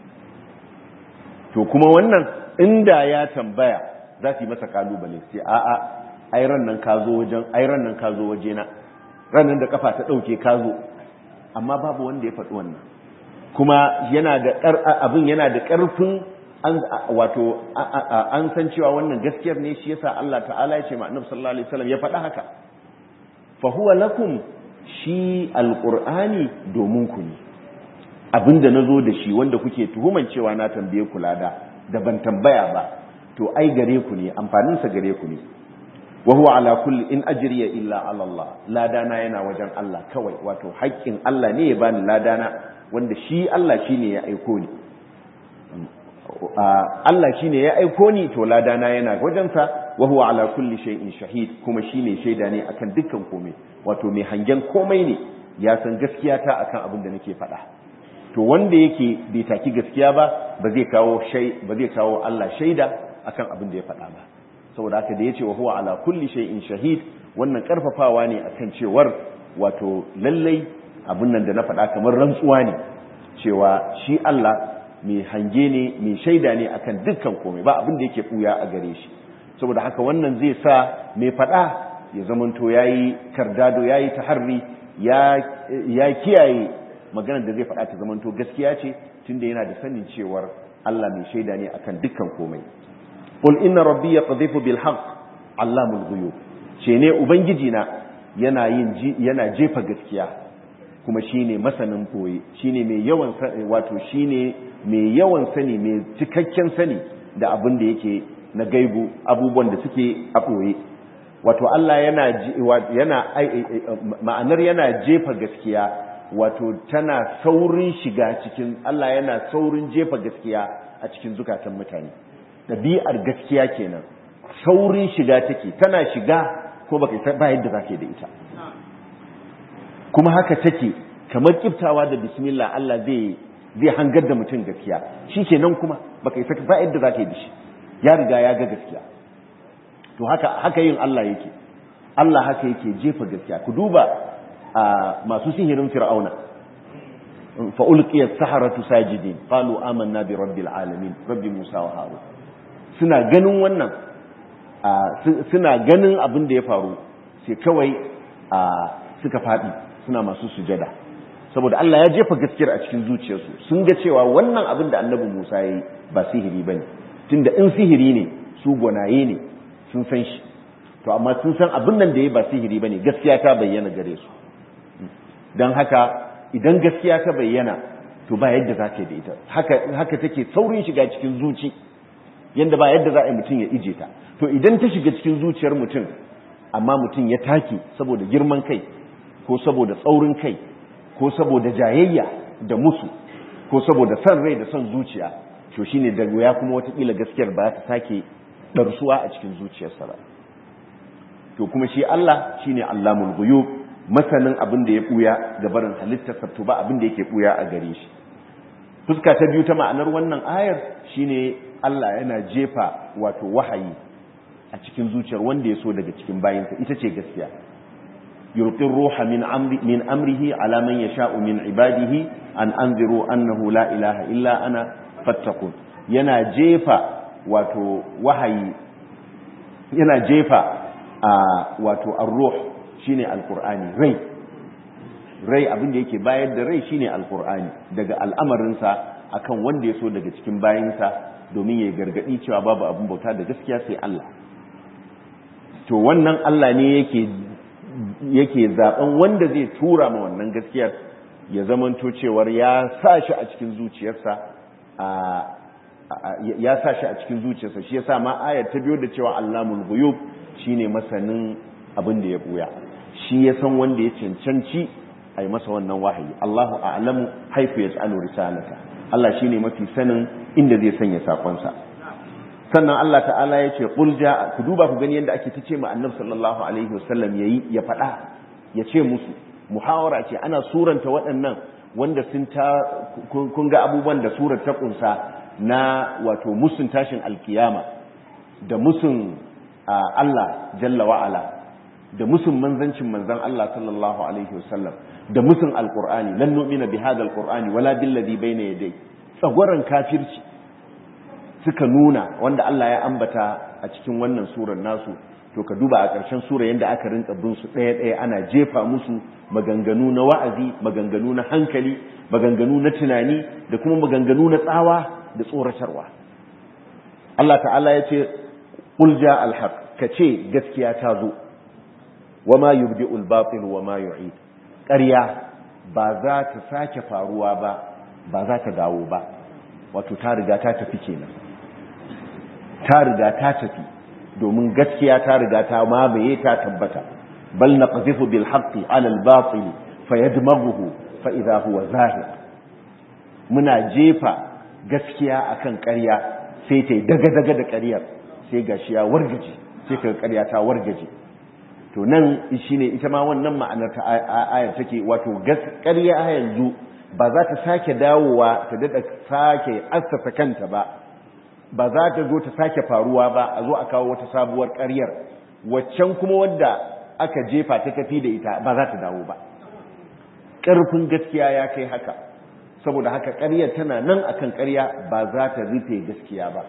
Speaker 1: to kuma wannan inda ya tambaya za su yi masa kalubale sai a'a ai ran nan ka zo wajen ai ran nan ka zo waje na ran nan da kafa ta dauke ka zo amma babu wanda ya faɗi wannan kuma yana da abin yana da ƙarfin an wato an san cewa wannan gaskiyar ne shi yasa Allah ta'ala ya ce ma Annabi sallallahu alaihi wasallam ya faɗa haka fa huwa lakum shi alqur'ani domin ku ne abinda nazo da shi wanda kuke tuhuman cewa na tambaye ku lada da ban tambaya ba to ai gare ku ne amfanin sa gare ku ne wa huwa ala kulli in ajriya illa ala Allah ladana yana wajen Allah kawai wato haƙƙin Allah ne ya bani ladana wanda shi Allah shine ya aiko ni Allah shine ya aiko ni to ladana yana wajen sa wa huwa ala kulli shay'in shahid kuma shine shaida ne akan dukkan komai wato mai hangen komai ne ya san gaskiya ta akan abin da nake faɗa to wanda yake bai taki gaskiya ba ba zai kawo shay ba zai kawo Allah shaida akan abin da ya faɗa ba saboda haka da yace wa huwa ala kulli shay'in shahid wannan karfafawa ne akan cewar wato lallai abin nan da na faɗa kamar rantsuwa ne cewa shi Allah mai hange ne mai shaida ne akan dukkan komai ba abin da yake buya a gare shi saboda haka wannan zai sa mai faɗa ya zamanto yayi kardado yayi taharri ya ya kiyaye maganar da zai faɗa ta zamanto gaskiya ce tunda yana da sanin cewar Allah mai shaida ne akan dukkan komai qul inna rabbi yaqdhifu bil haqq allamul ghuyub ce ne ubangiji na yana yin yana jefa gaskiya kuma shine masanin boye shine mai yawan wato shine mai yawan sani mai cikakken sani da abin da yake na gaibu abubuwan da suke a boye wato Allah yana yana ma'anar yana jefa gaskiya wato tana saurin shiga cikin Allah yana saurin jefa gaskiya a cikin zukatan mutane ɗabi'ar gaskiya kenan saurin shiga take tana shiga ko baka ba yadda zaka da ita kuma haka take kamar kiftawa da bismillah Allah zai zai hangar da mutum gaskiya shikenan kuma baka isa ba yadda zaka yi da shi ya riga ya ga gaskiya to haka haka yin Allah yake Allah haka yake jefa gaskiya ku duba masu sihirin fir'auna fa ulqiya as-saharatu sajidin qalu amanna bi rabbil alamin rabbi musa wa harun suna ganin wannan suna ganin abin da ya faru sai kawai suka faɗi suna masu sujada saboda Allah ya jefa gaskiyar a cikin zuciyarsu sun ga cewa wannan abin da annabi Musa ya yi ba sihiri ba ne tunda in sihiri ne su gwanaye ne sun san shi to amma sun san abin nan da ya ba sihiri ba ne gaskiya ta bayyana gare su don haka idan gaskiya ta bayyana to ba yadda za ka da ita haka take saurin shiga cikin zuci yadda ba yadda za a yi mutum ya ije ta to idan ta shiga cikin zuciyar mutum amma mutum ya take saboda girman kai ko saboda tsaurin kai ko saboda jayayya da musu ko saboda son rai da son zuciya to shine da ya kuma watakila gaskiyar ba ta sake ɗarsuwa a cikin zuciyarsa ba to kuma shi Allah shine Allamul ghuyub masanin abin da ya buya ga barin halittarsa to ba abin da yake buya a gare shi fuska ta biyu ta ma'anar wannan ayar shine Allah yana jefa wato wahayi a cikin zuciyar wanda ya so daga cikin bayinsa ita ce gaskiya yulqir ruha min amri min amrihi ala man yasha'u min ibadihi an anziru annahu la ilaha illa ana fattaqun yana jefa wato wahayi yana jefa a wato ar-ruh shine alqur'ani rai rai abin da yake bayar da rai shine alqur'ani daga al'amarinsa akan wanda ya so daga cikin bayinsa domin ya gargadi cewa babu abin bauta da gaskiya sai Allah to wannan Allah ne yake yake zaben wanda zai tura ma wannan gaskiyar ya zamanto cewar ya sa shi a cikin zuciyarsa ya sa shi a cikin zuciyarsa shi yasa ma ayar ta biyo da cewa Allahul ghuyub shine masanin abin da ya buya shi ya san wanda ya cancanci a yi masa wannan wahayi Allahu a'lamu haifu yaj'alu risalata Allah shine mafi sanin inda zai sanya sakonsa sannan Allah ta'ala ya ce qul ja ku duba ku gani yadda ake tace ma annabi sallallahu alaihi wasallam yayi ya faɗa ya ce musu muhawara ce ana suranta waɗannan wanda sun ta kun ga abubuwan da surar ta kunsa na wato musun tashin alkiyama da musun Allah jalla wa'ala da musun manzancin manzan Allah sallallahu alaihi wasallam da musun alqur'ani lan nu'mina bi hadha alqur'ani wala billadhi bayna yadayhi tsagwaran kafirci suka nuna wanda Allah ya ambata a cikin wannan surar nasu to ka duba a ƙarshen sura yadda aka rinka bin su ɗaya ɗaya ana jefa musu maganganu na wa'azi maganganu na hankali maganganu na tunani da kuma maganganu na tsawa da tsoratarwa Allah ta'ala ya ce qul ja alhaq ka ce gaskiya ta zo wa ma yubdi'u al-batil wa ma yu'id ƙarya ba za ta sake faruwa ba ba za ta dawo ba wato ta riga ta tafi kenan ta riga ta tafi domin gaskiya ta riga ta mamaye ta tabbata bal naqzifu bil haqqi ala al batil fayadmaghuhu fa idha huwa zahir muna jefa gaskiya akan ƙarya sai ta daga daga da ƙaryar sai gashi ya wargaje sai ka ƙarya ta wargaje to nan shine ita ma wannan ma'anar ta ayar take wato ƙarya yanzu ba za ta sake dawowa ta dada sake assasa kanta ba ba za ta zo ta sake faruwa ba a zo a kawo wata sabuwar ƙaryar waccan kuma wadda aka jefa ta tafi da ita ba za ta dawo ba ƙarfin gaskiya ya kai haka saboda haka ƙaryar tana nan akan ƙarya ba za ta rufe gaskiya ba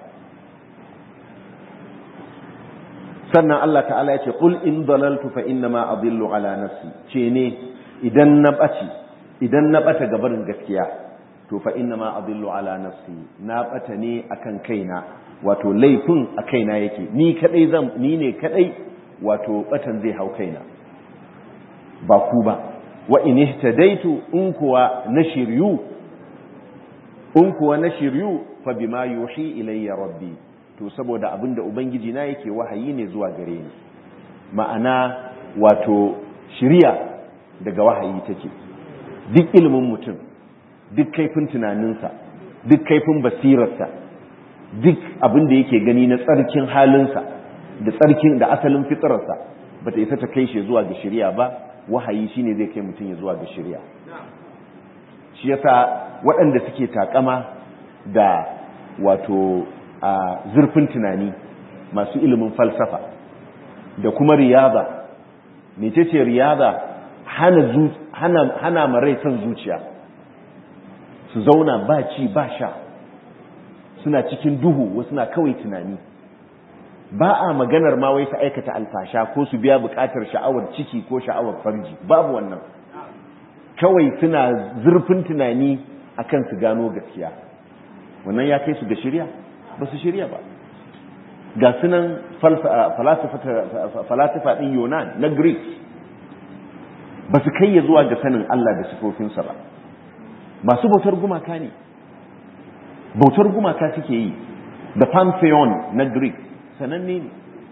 Speaker 1: sannan Allah ta'ala ya ce qul in dalaltu fa inna ma adillu ala nafsi ce ne idan na ɓaci idan na ɓata gabarin gaskiya to fa inna ma adillu ala nafsi na ɓata ne akan kaina wato laifin a kaina yake ni kadai zan ni ne kadai wato batan zai hau kaina ba ku ba wa in ihtadaitu in kuwa na shiryu in kuwa na shiryu fa bima yuhi ilayya rabbi to saboda abinda ubangiji na yake wahayi ne zuwa gare ni ma'ana wato shiriya daga wahayi take duk ilimin mutum duk kaifin tunaninsa duk kaifin basirarsa duk abin da yake gani na tsarkin halinsa da tsarkin da asalin fitararsa ba ta isa ta kai shi zuwa ga shirya ba wahayi shine zai kai mutum ya zuwa ga shirya shi yasa waɗanda suke takama da wato a zurfin tunani masu ilimin falsafa da kuma riyada mecece riyada hana hana hana marai son zuciya su zauna ba ci ba sha suna cikin duhu wasu na kawai tunani ba a maganar ma wai su aikata alfasha ko su biya bukatar sha'awar ciki ko sha'awar farji babu wannan kawai suna zurfin tunani akan su gano gaskiya wannan ya kai su ga shirya ba su shirya ba ga sunan falasifa ɗin yunan na greek ba su kai ya zuwa ga sanin allah da sifofinsa ba masu bautar gumaka ne bautar gumaka suke yi da pantheon na greek sananne ne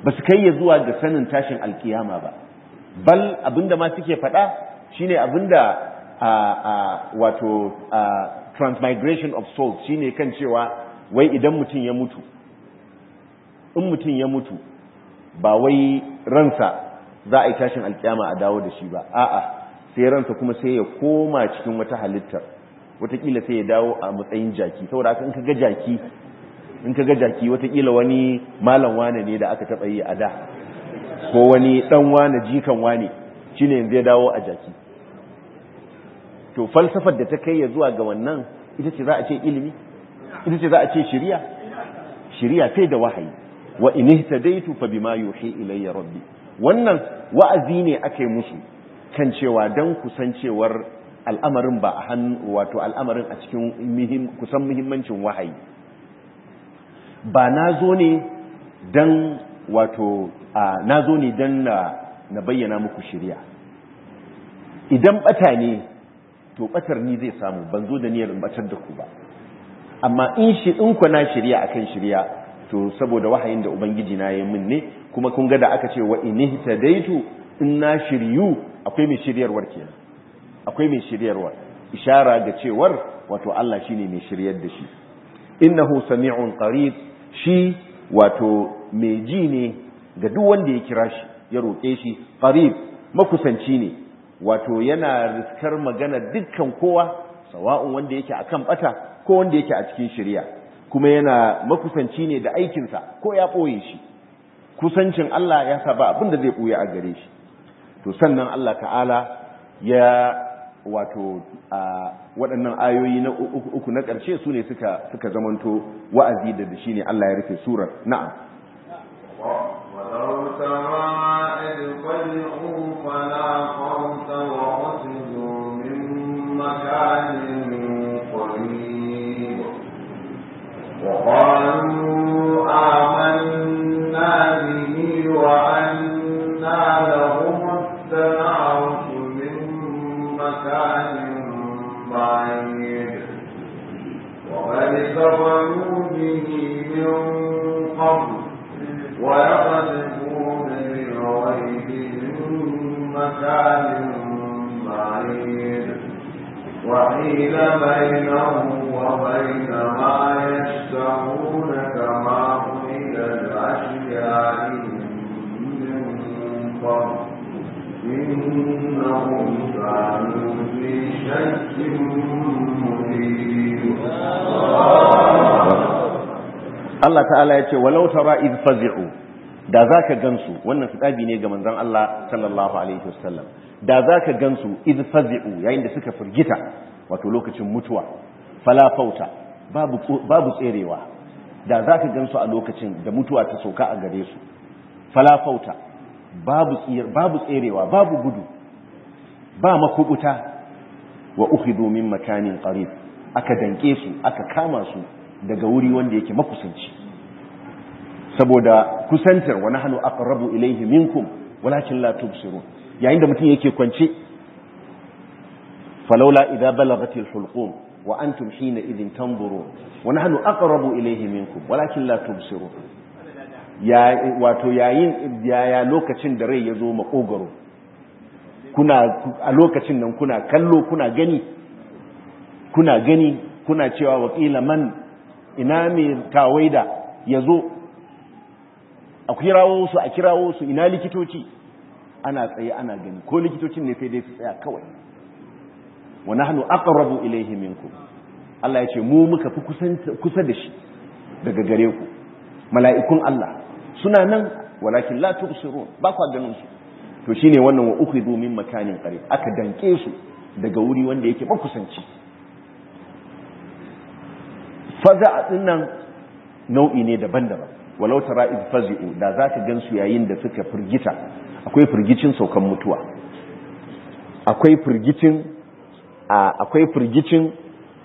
Speaker 1: ba su kai ya zuwa ga sanin tashin alkiyama ba bal abinda ma suke faɗa shine abinda a a wato a transmigration of souls shine kan cewa wai idan mutum ya mutu in mutum ya mutu ba wai ransa za a yi tashin alkiyama a dawo da shi ba a'a sai ransa kuma sai ya koma cikin wata halittar watakila sai ya dawo a matsayin jaki saboda haka in ka ga jaki in ka ga jaki watakila wani malam wane ne da aka taɓa yi a da ko wani ɗan wane jikan wane shine yanzu ya dawo a jaki to falsafar da ta kai ya zuwa ga wannan ita ce za a ce ilimi ita ce za a ce shiriya shiriya sai da wahayi wa in ihtadaitu fa bima yuhi ilayya rabbi wannan wa'azi ne ake musu kan cewa dan kusancewar al'amarin ba a hannu wato al'amarin a cikin muhim kusan muhimmancin wahayi ba na zo ne dan wato na zo ne dan na bayyana muku shiriya idan bata ne to batar ni zai samu ban zo da niyyar in batar da ku ba amma in shi in ku na shirya akan shirya to saboda wahayin da ubangiji na yi min ne kuma kun ga da aka ce wa in daitu in na shiryu akwai mai shiryarwar kenan akwai mai shiryarwar ishara ga cewar wato Allah shine mai shiryar da shi innahu sami'un qarib shi wato mai ji ne ga duk wanda ya kira shi ya roƙe shi qarib makusanci ne wato yana riskar magana dukkan kowa sawa'un wanda yake akan bata ko wanda yake a cikin shari'a kuma yana makusanci ne da aikinsa ko ya ɓoye shi kusancin Allah ya sa ba abin da zai ɓoye a gare shi to sannan Allah ta'ala ya wato a waɗannan ayoyi na uku na ƙarshe su ne suka suka zamanto wa'azi da da shi ne Allah ya rufe surar na'am
Speaker 2: ولو ترى إذ فزعوا فلا خوف وخسروا من مكان قريب وقالوا آمنا به وأنا لهم التنعش من مكان بعيد وقد كفروا به من قبل ويقذفون بالغيب من مكان بعيد وحيل بينهم وبين ما يشتهون كما حيل الأشياء من قبل إنهم كانوا في شك مريب
Speaker 1: Allah ta'ala ya ce walau tara id fazi'u da zaka gansu wannan fitabi ne ga manzon Allah sallallahu alaihi wasallam da zaka gansu id fazi'u yayin da suka firgita wato lokacin mutuwa fala fauta babu babu tserewa da zaka gansu a lokacin da mutuwa ta sauka a gare su fala fauta babu tsir babu tserewa babu gudu ba makubuta wa ukhidu min makanin qarib aka danke su aka kama su daga wuri wanda yake makusanci saboda kusantar wa nahnu aqrabu ilayhi minkum walakin la tubsirun yayin da mutum yake kwance falawla idza balagatil hulqum wa antum hina idhin tanzurun wa nahnu aqrabu ilayhi minkum walakin la tubsirun ya wato yayin yaya lokacin da rai yazo makogaro kuna a lokacin nan kuna kallo kuna gani kuna gani kuna cewa wakila man ina mai tawaida ya zo a kirawo su a kirawo su ina likitoci ana tsaye ana gani ko likitocin ne sai dai su tsaya kawai wa nahnu aqrabu ilayhi minkum Allah ya ce mu muka fi kusa da shi daga gare ku mala'ikun Allah suna nan walakin la tubsirun ba ku ganin su to shine wannan wa ukhidhu min makanin qarib aka danke su daga wuri wanda yake makusanci faza din nan nau'i ne daban-daban walau tara id fazi'u da zaka gansu yayin da suka firgita akwai firgicin saukan mutuwa akwai firgicin akwai firgicin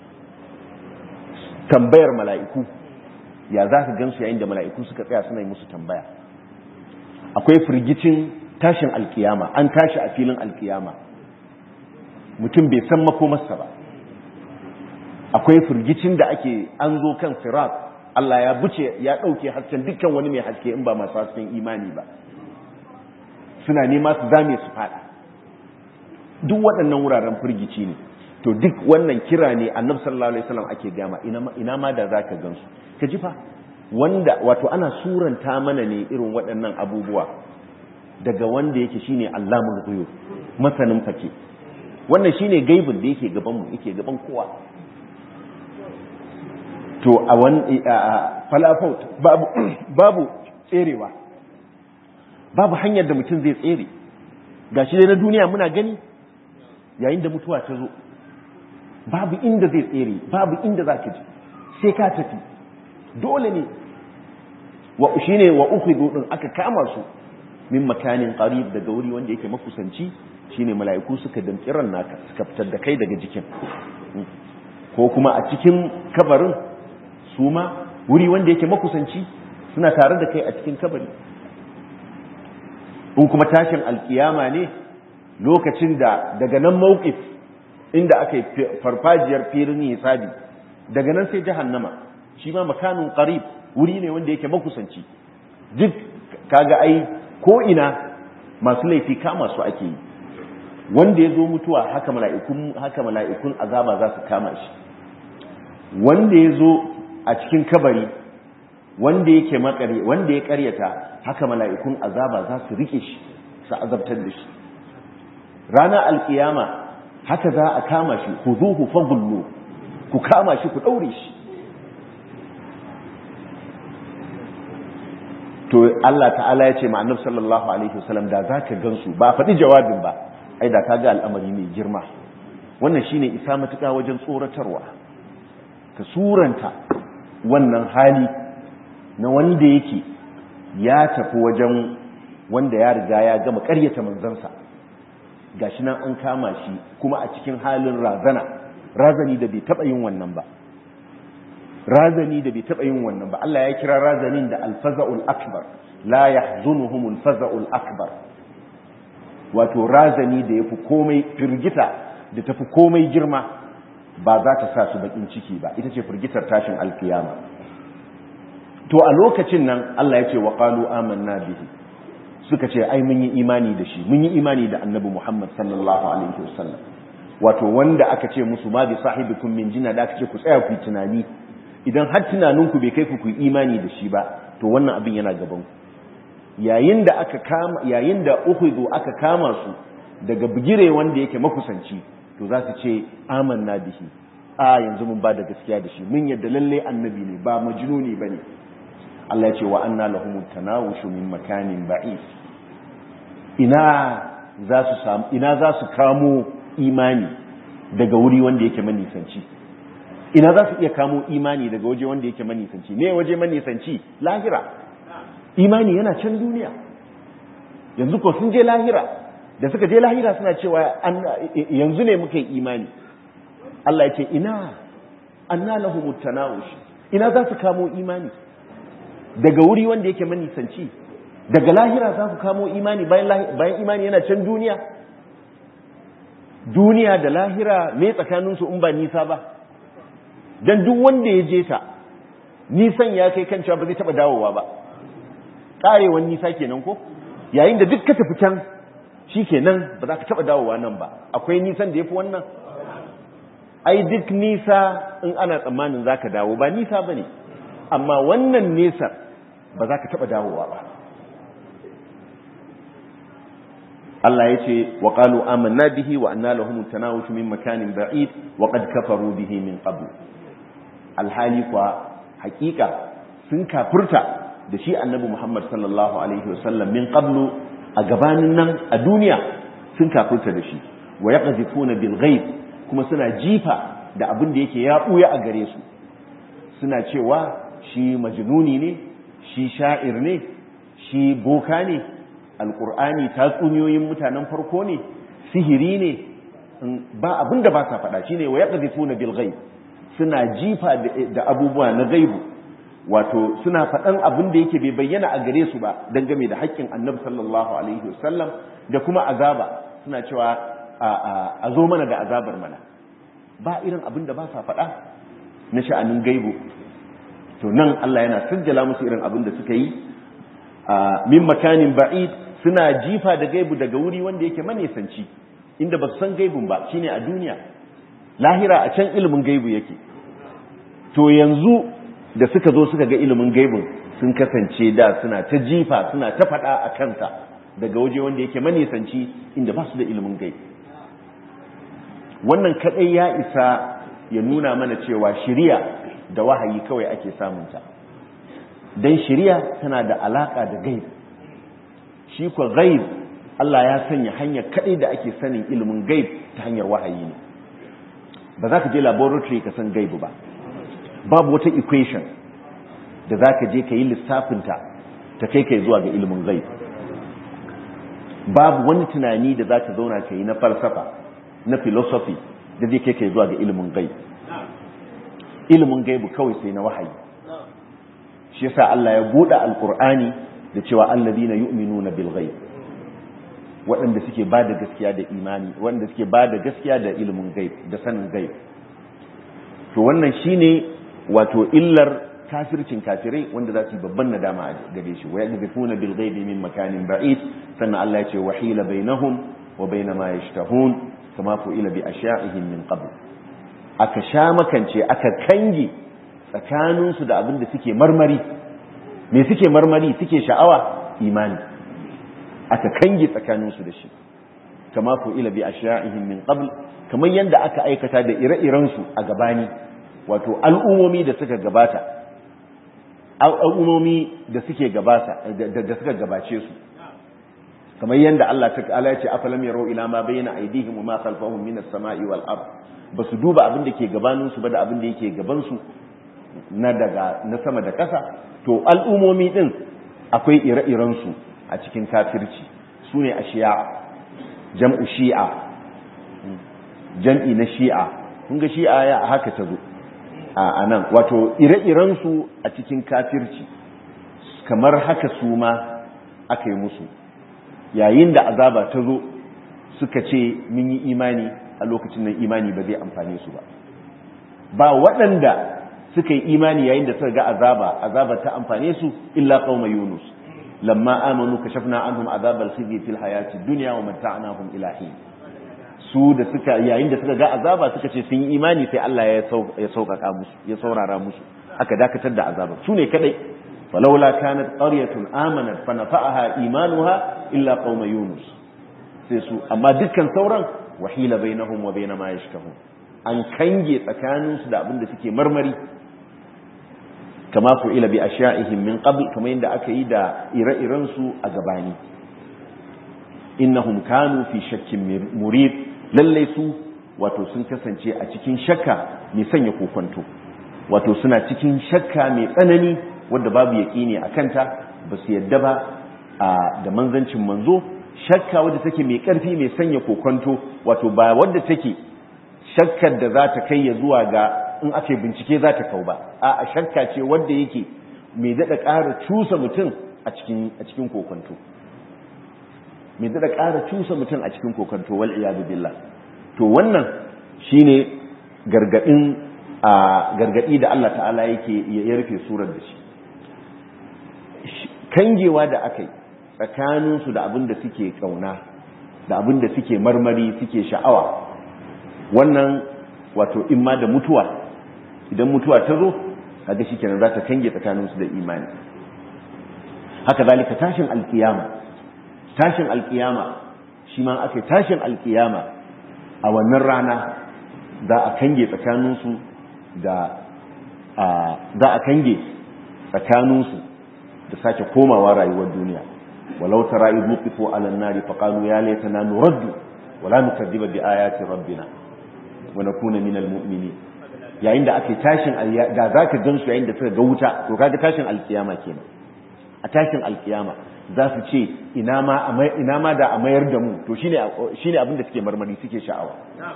Speaker 1: tambayar mala'iku ya zaka gansu yayin da mala'iku suka tsaya suna yi musu tambaya akwai firgicin tashin alkiyama an tashi a filin alkiyama mutum bai san makomarsa ba akwai firgicin da ake an zo kan sirat Allah ya buce ya ɗauke hasken dukkan wani mai haske in ba masu hasken imani ba suna nema su zame su fada duk waɗannan wuraren firgici ne to duk wannan kira ne annabi sallallahu alaihi wasallam ake gama ina ma da zaka gansu ka ji fa wanda wato ana suranta mana ne irin waɗannan abubuwa daga wanda yake shine Allahul ghuyub masanin fake wannan shine gaibin da yake gaban mu yake gaban kowa to a wani falafot babu babu tserewa babu hanyar da mutum zai tsere gashi dai na duniya muna gani yayin da mutuwa ta zo babu inda zai tsere babu inda za ka ji sai ka tafi dole ne wa shine wa ukhidhu din aka kama su min makanin qarib daga wuri wanda yake makusanci shine mala'iku suka damƙi ran naka suka fitar da kai daga jikin ko kuma a cikin kabarin su ma wuri wanda yake makusanci suna tare da kai a cikin kabari in kuma tashin alkiyama ne lokacin da daga nan mawqif inda aka yi farfajiyar filin hisabi daga nan sai jahannama shi ma makanin qarib wuri ne wanda yake makusanci duk kaga ai ko ina masu laifi kama su ake yi wanda ya zo mutuwa haka mala'ikun haka mala'ikun azaba za su kama shi wanda ya zo a cikin kabari wanda yake makare wanda ya karyata haka mala'ikun azaba za su rike shi su azabtar da shi ranar alkiyama haka za a kama shi ku zuhu fagullu ku kama shi ku ɗaure shi to Allah ta'ala ya ce ma'annab sallallahu alaihi wasallam da za ka gansu ba faɗi jawabin ba ai da ka ga al'amari mai girma wannan shine isa matuƙa wajen tsoratarwa ka suranta wannan hali na wanda yake ya tafi wajen wanda ya riga ya gama ƙaryata manzansa gashi nan an kama shi kuma a cikin halin razana razani da bai taɓa yin wannan ba razani da bai taɓa yin wannan ba Allah ya kira razanin da alfaza'ul akbar la yahzunuhumul faza'ul akbar wato razani da yafi komai firgita da tafi komai girma ba za ta sa su bakin ciki ba ita ce firgitar tashin alkiyama to a lokacin nan Allah ya ce wa qalu amanna bihi suka ce ai mun yi imani da shi mun yi imani da annabi Muhammad sallallahu alaihi wasallam wato wanda aka ce musu ma bi sahibikum min jinna da aka ce ku tsaya ku yi tunani idan har tunaninku bai kai ku ku imani da shi ba to wannan abin yana gaban ku yayin da aka kama yayin da ukhidhu aka kama su daga bigire wanda yake makusanci to za su ce amanna bihi a yanzu mun ba da gaskiya da shi mun yadda lalle annabi ne ba majnuni bane Allah ya ce wa anna lahum tanawushu min makanin ba'id ina za su samu ina za su kamo imani daga wuri wanda yake manisanci ina za su iya kamo imani daga waje wanda yake manisanci ne waje manisanci lahira imani yana can duniya yanzu ko sun je lahira da suka je lahira suna cewa yanzu ne muka yi imani Allah ya ce ina anna lahumut tanawush ina za su kamo imani daga wuri wanda yake manisanci daga lahira za su kamo imani bayan imani yana can duniya duniya da lahira me tsakaninsu in ba nisa ba don duk wanda ya je ta nisan ya kai kan cewa ba zai taba dawowa ba karewan nisa kenan ko yayin da duk ka tafi can shi kenan ba za ka taba dawowa nan ba akwai nisan da ya fi wannan ai duk nisa in ana tsammanin za ka dawo ba nisa ba ne amma wannan nesa ba za ka taba dawowa ba Allah ya ce wa qalu amanna bihi wa anna lahum tanawushu min makanin ba'id wa qad kafaru bihi min qabl alhali kwa hakika sun kafurta da shi annabi Muhammad sallallahu alaihi wasallam min qablu a gabanin nan a duniya sun kafurta da shi wa yaqzifuna bil ghaib kuma suna jifa da abin da yake ya buya a gare su suna cewa shi majnuni ne shi sha'ir ne shi boka ne alqur'ani tatsuniyoyin mutanen farko ne sihiri ne ba abin da ba sa faɗa shine wa yaqzifuna bil ghaib suna jifa da abubuwa na gaibu wato suna faɗan abin da yake bai bayyana a gare su ba dangane da haƙƙin annabi sallallahu alaihi wasallam da kuma azaba suna cewa a zo mana da azabar mana ba irin abin da ba sa faɗa na sha'anin gaibu to nan Allah yana sajjala musu irin abin da suka yi min makanin ba'id suna jifa da gaibu daga wuri wanda yake manesanci inda ba su san gaibun ba shine a duniya lahira a can ilimin gaibu yake to yanzu da suka zo suka ga ilimin gaibun sun kasance da suna ta jifa suna ta faɗa a kansa daga waje wanda yake manesanci inda ba su da ilimin gaibu wannan kadai ya isa ya nuna mana cewa shiriya da wahayi kawai ake samunta don shiriya tana da alaka da gaib shi kwa gaib Allah ya sanya hanyar kadai da ake sanin ilimin gaib ta hanyar wahayi ne ba za ka je laboratory ka san gaibu ba babu wata equation da za ka je ka yi lissafinta ta kai kai zuwa ga ilimin gaib babu wani tunani da za ka zauna ka yi na falsafa na philosophy da zai kai kai zuwa ga ilimin gaib ilimin gaibu kawai sai na wahayi shi yasa Allah ya buɗe alkur'ani da cewa alladina yu'minuna bil ghaib waɗanda suke ba da gaskiya da imani waɗanda suke ba da gaskiya da ilimin gaib da sanin gaib to wannan shine wato illar kafircin kafirai wanda za su yi babban nadama a gare shi wa yaqdifuna bil ghaibi min makanin ba'id sannan Allah ya ce wahila bainahum wa baina ma yashtahun kama fu'ila bi asha'ihim min qabl aka sha makance aka kange tsakaninsu da abin da suke marmari me suke marmari suke sha'awa imani aka kange tsakaninsu da shi kama fu'ila bi asha'ihim min qabl kamar yanda aka aikata da ire-irensu a gabani wato al'ummomi da suka gabata al'ummomi da suke gabata da suka gabace su kamar yanda Allah ta'ala ya ce afalam yarau ila ma bayna aydihim wa ma khalfahum min as-sama'i wal ard basu duba abin da ke gabanin su ba da abin da yake gaban su na daga na sama da ƙasa to al'ummomi din akwai ire-iren su a cikin kafirci sune ashiya jam'u shi'a jam'i na shi'a kun ga shi'a ya haka ta zo a nan wato ire-iren su a cikin kafirci kamar haka su ma aka yi musu yayin da azaba ta zo suka ce mun yi imani a lokacin nan imani ba zai amfane su ba ba waɗanda suka yi imani yayin da suka ga azaba azaba ta amfane su illa qauma yunus lamma amanu kashafna anhum azab al-khizy fil hayati dunya wa mata'nahum ila hin su da suka yayin da suka ga azaba suka ce sun yi imani sai Allah ya ya sauƙaƙa musu ya saurara musu aka dakatar da azaba su ne kadai فلولا كانت قرية آمنت فنفعها إيمانها إلا قوم يونس سيسو أما دكا ثورا وحيل بينهم وبين ما يشتهون أن كنجي تكانوا سدى أبن سكي مرمري كما فعل بأشيائهم من قبل كما يندى أكيدا إرى إرنسو أقباني إنهم كانوا في شك مريد لليسوا wato sun kasance a cikin shakka mai sanya kokonto wato suna cikin shakka mai tsanani wadda babu yaƙini a kanta ba su yadda ba da manzancin manzo shakka wadda take mai ƙarfi mai sanya kokonto wato ba wadda take shakkar da za ta kai ya zuwa ga in ake bincike za ta kau ba a shakka ce wadda yake mai daɗa ƙara cusa mutum a cikin kokonto mai daɗa ƙara cusa mutum a cikin kokonto wal iyadu billah to wannan shine gargaɗin a gargaɗi da Allah ta'ala yake ya rufe surar da shi kangewa da aka yi tsakaninsu da abin da suke kauna da abin da suke marmari suke sha'awa wannan wato imma da mutuwa idan mutuwa ta zo kaga shikenan za ta kange tsakaninsu da imani haka zalika tashin alkiyama tashin alkiyama shi ma aka tashin alkiyama a wannan rana za a kange tsakaninsu da za a kange tsakaninsu da sake komawa rayuwar duniya walau tara idh nuqifu ala an-nari faqalu ya laitana nuraddu wala nukaddiba bi ayati rabbina wa nakuna minal mu'minin yayin da ake tashin da zaka gansu yayin da suka ga wuta to kaga tashin alkiyama kenan a tashin alkiyama za su ce ina ma ina ma da a mayar da mu to shine shine abin da suke marmari suke sha'awa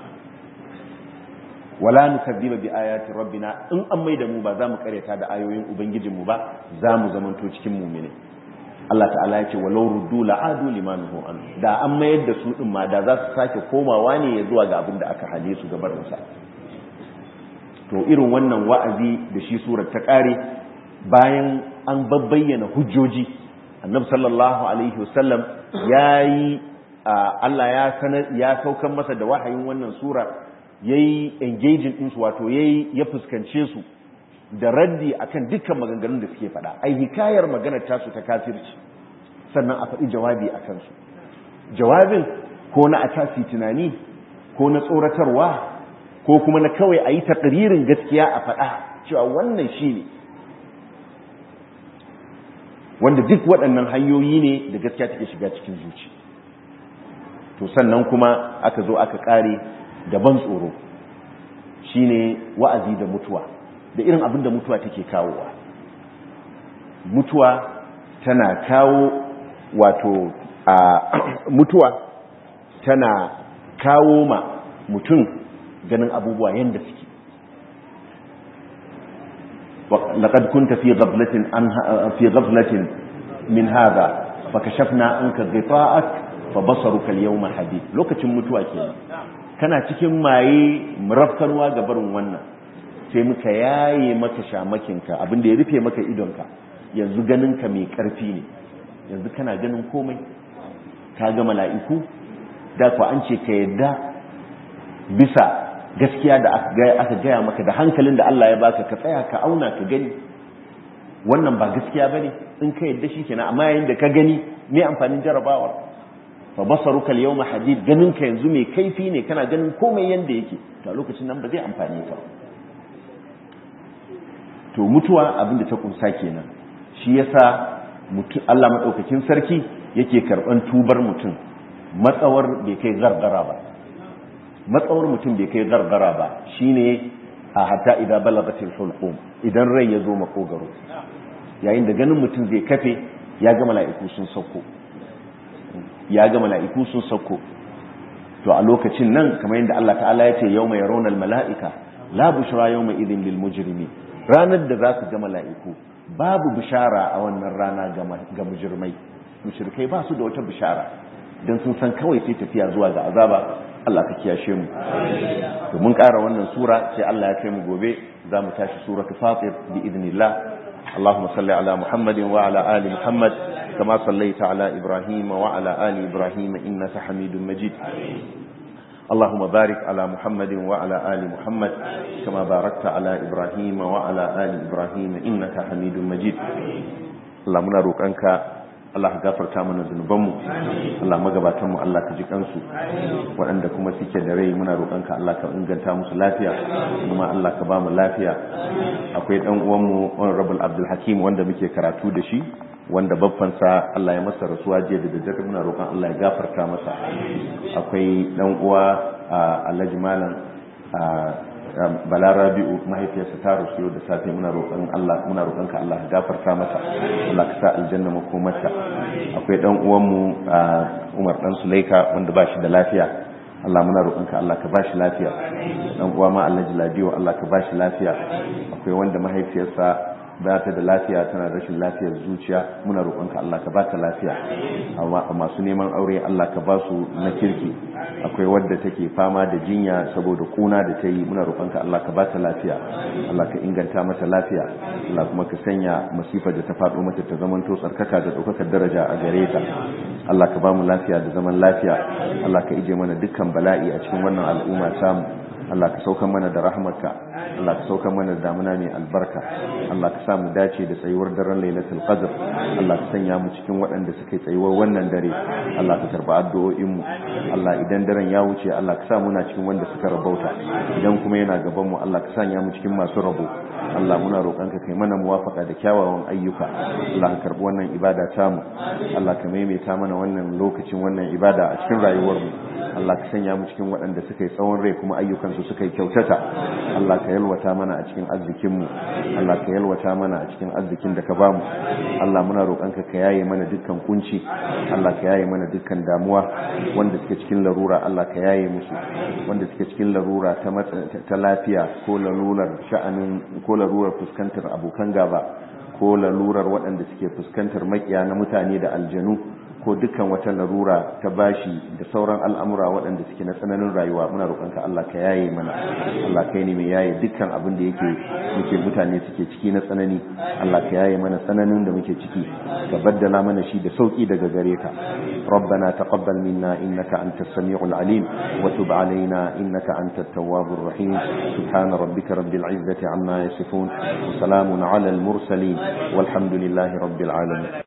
Speaker 1: wala nukaddiba bi ayati rabbina in an mai da mu ba za mu karyata da ayoyin ubangijin mu ba za mu zamanto cikin mu'mini Allah ta'ala ya ce walau ruddu la'adu limanuhu an da an mayar da su din ma da za su sake komawa ne ya zuwa ga abin da aka hale su gabar sa to irin wannan wa'azi da shi surar ta kare bayan an babbayyana hujjoji annabi sallallahu alaihi wasallam yayi Allah ya sanar ya saukan masa da wahayin wannan sura yayi engaging din su wato yayi ya fuskance su da raddi akan dukkan maganganun da suke faɗa ai hikayar maganar tasu ta kafirci sannan a faɗi jawabi akan su jawabin ko na a tasi tunani ko na tsoratarwa ko kuma na kawai a yi taƙaririn gaskiya a faɗa cewa wannan shi ne wanda duk waɗannan hanyoyi ne da gaskiya take shiga cikin zuci to sannan kuma aka zo aka ƙare da ban tsoro shine wa'azi da mutuwa da irin abin da mutuwa take kawowa mutuwa tana kawo wato a mutuwa tana kawo ma mutum ganin abubuwa yadda suke لقد كنت في غفلة في غفلة من هذا فكشفنا عنك غطاءك فبصرك اليوم حديد lokacin mutuwa kenan kana cikin maye murafkanwa ga barin wannan sai muka yaye maka shamakinka abinda ya rufe maka idonka yanzu ganinka mai karfi ne yanzu kana ganin komai ka ga mala'iku da ku an ce ka yadda bisa gaskiya da aka gaya maka da hankalin da Allah ya baka ka tsaya ka auna ka gani wannan ba gaskiya bane in ka yadda shi kenan amma yayin da ka gani me amfanin jarabawar fa basaruka al-yawma hadid ganin ka yanzu mai kaifi ne kana ganin komai yanda yake to a lokacin nan ba zai amfane ka to mutuwa abin da ta kunsa kenan shi yasa Allah madaukakin sarki yake karban tubar mutum matsawar bai kai gargara ba matsawar mutum bai kai gargara ba shine a hatta idan balagatil hulqum idan rai ya zo makogaro yayin da ganin mutum zai kafe ya ga mala'iku sun sauko ya ga mala'iku sun sauko to a lokacin nan kamar yadda Allah ta'ala ya ce yawma yarawna al mala'ika la bushra yawma idhin lil mujrimin ranar da za su ga mala'iku babu bishara a wannan rana ga mujirmai mushrikai ba su da wata bishara don sun san kawai sai tafiya zuwa ga azaba Allah ka kiyashe mu to mun ƙara wannan sura sai Allah ya kai mu gobe za mu tashi suratul fatir bi idnillah اللهم صل على محمد وعلى آل محمد كما صليت على إبراهيم وعلى آل إبراهيم إنك حميد مجيد اللهم بارك على محمد وعلى آل محمد كما باركت على إبراهيم وعلى آل إبراهيم إنك حميد مجيد اللهم نروك أنك Allah gafarta mana zunubanmu Allah magabatanmu Allah ka ji kansu waɗanda kuma suke da rai muna roƙonka Allah ka inganta musu lafiya kuma Allah ka ba mu lafiya akwai ɗan uwanmu Honorable Abdul Hakim wanda muke karatu da shi wanda babbansa Allah ya masa rasuwa jiya da daddare muna roƙon Allah ya gafarta masa akwai ɗan uwa Alhaji Malam bala rabi'u mahaifiyarsa ta rasu da safe muna roƙon Allah muna roƙon ka Allah gafarta masa Allah ka sa aljanna makomarta akwai dan uwan mu Umar dan Sulaika wanda ba shi da lafiya Allah muna roƙon ka Allah ka ba shi lafiya dan uwa ma Allah jiladiyo Allah ka ba shi lafiya akwai wanda mahaifiyarsa ba ta da lafiya tana rashin lafiyar zuciya muna roƙonka Allah ka ba ta lafiya amma masu neman aure Allah ka ba su na kirki akwai wadda take fama da jinya saboda kuna da ta yi muna roƙonka Allah ka ba ta lafiya Allah ka inganta mata lafiya Allah kuma ka sanya masifar da ta faɗo mata ta zamanto tsarkaka da ɗaukakar daraja a gare ta Allah ka ba mu lafiya da zaman lafiya Allah ka ije mana dukkan bala'i a cikin wannan al'umma samu Allah ka sauka mana da rahmarka Allah ka sauka mana da damuna mai albarka Allah ka sa mu dace da tsayuwar daren Lailatul Qadr Allah ka sanya mu cikin waɗanda suke tsayuwar wannan dare Allah ka karba addu'o'in mu Allah idan daren ya wuce Allah ka sa muna cikin wanda suka rabauta idan kuma yana gaban mu Allah ka sanya mu cikin masu rabo Allah muna roƙonka kai mana muwafaka da kyawawan ayyuka Allah ka karbi wannan ibada tamu Allah ka maimaita mana wannan lokacin wannan ibada a cikin rayuwar mu Allah ka sanya mu cikin waɗanda suka yi tsawon rai kuma ayyukansu suka yi kyautata Allah ka yalwata mana a cikin arzikinmu Allah ka yalwata mana a cikin arzikin da ka bamu Allah muna roƙonka ka yaye mana dukkan kunci Allah ka yaye mana dukkan damuwa wanda suke cikin larura Allah ka yaye musu wanda suke cikin larura ta ta lafiya ko lalurar sha'anin ko lalurar fuskantar abokan gaba ko lalurar waɗanda suke fuskantar makiya na mutane da aljanu ko dukkan wata larura ta bashi da sauran al'amura waɗanda suke na tsananin rayuwa muna roƙonka Allah ka yaye mana Allah kai ne mai yaye dukkan abin da yake muke mutane suke ciki na tsanani Allah ka yaye mana tsananin da muke ciki ka baddala mana shi da sauki daga gare ka ربنا تقبل منا إنك أنت السميع العليم وتب علينا إنك أنت التواب الرحيم سبحان ربك رب العزة عما يصفون وسلام على المرسلين والحمد لله رب العالمين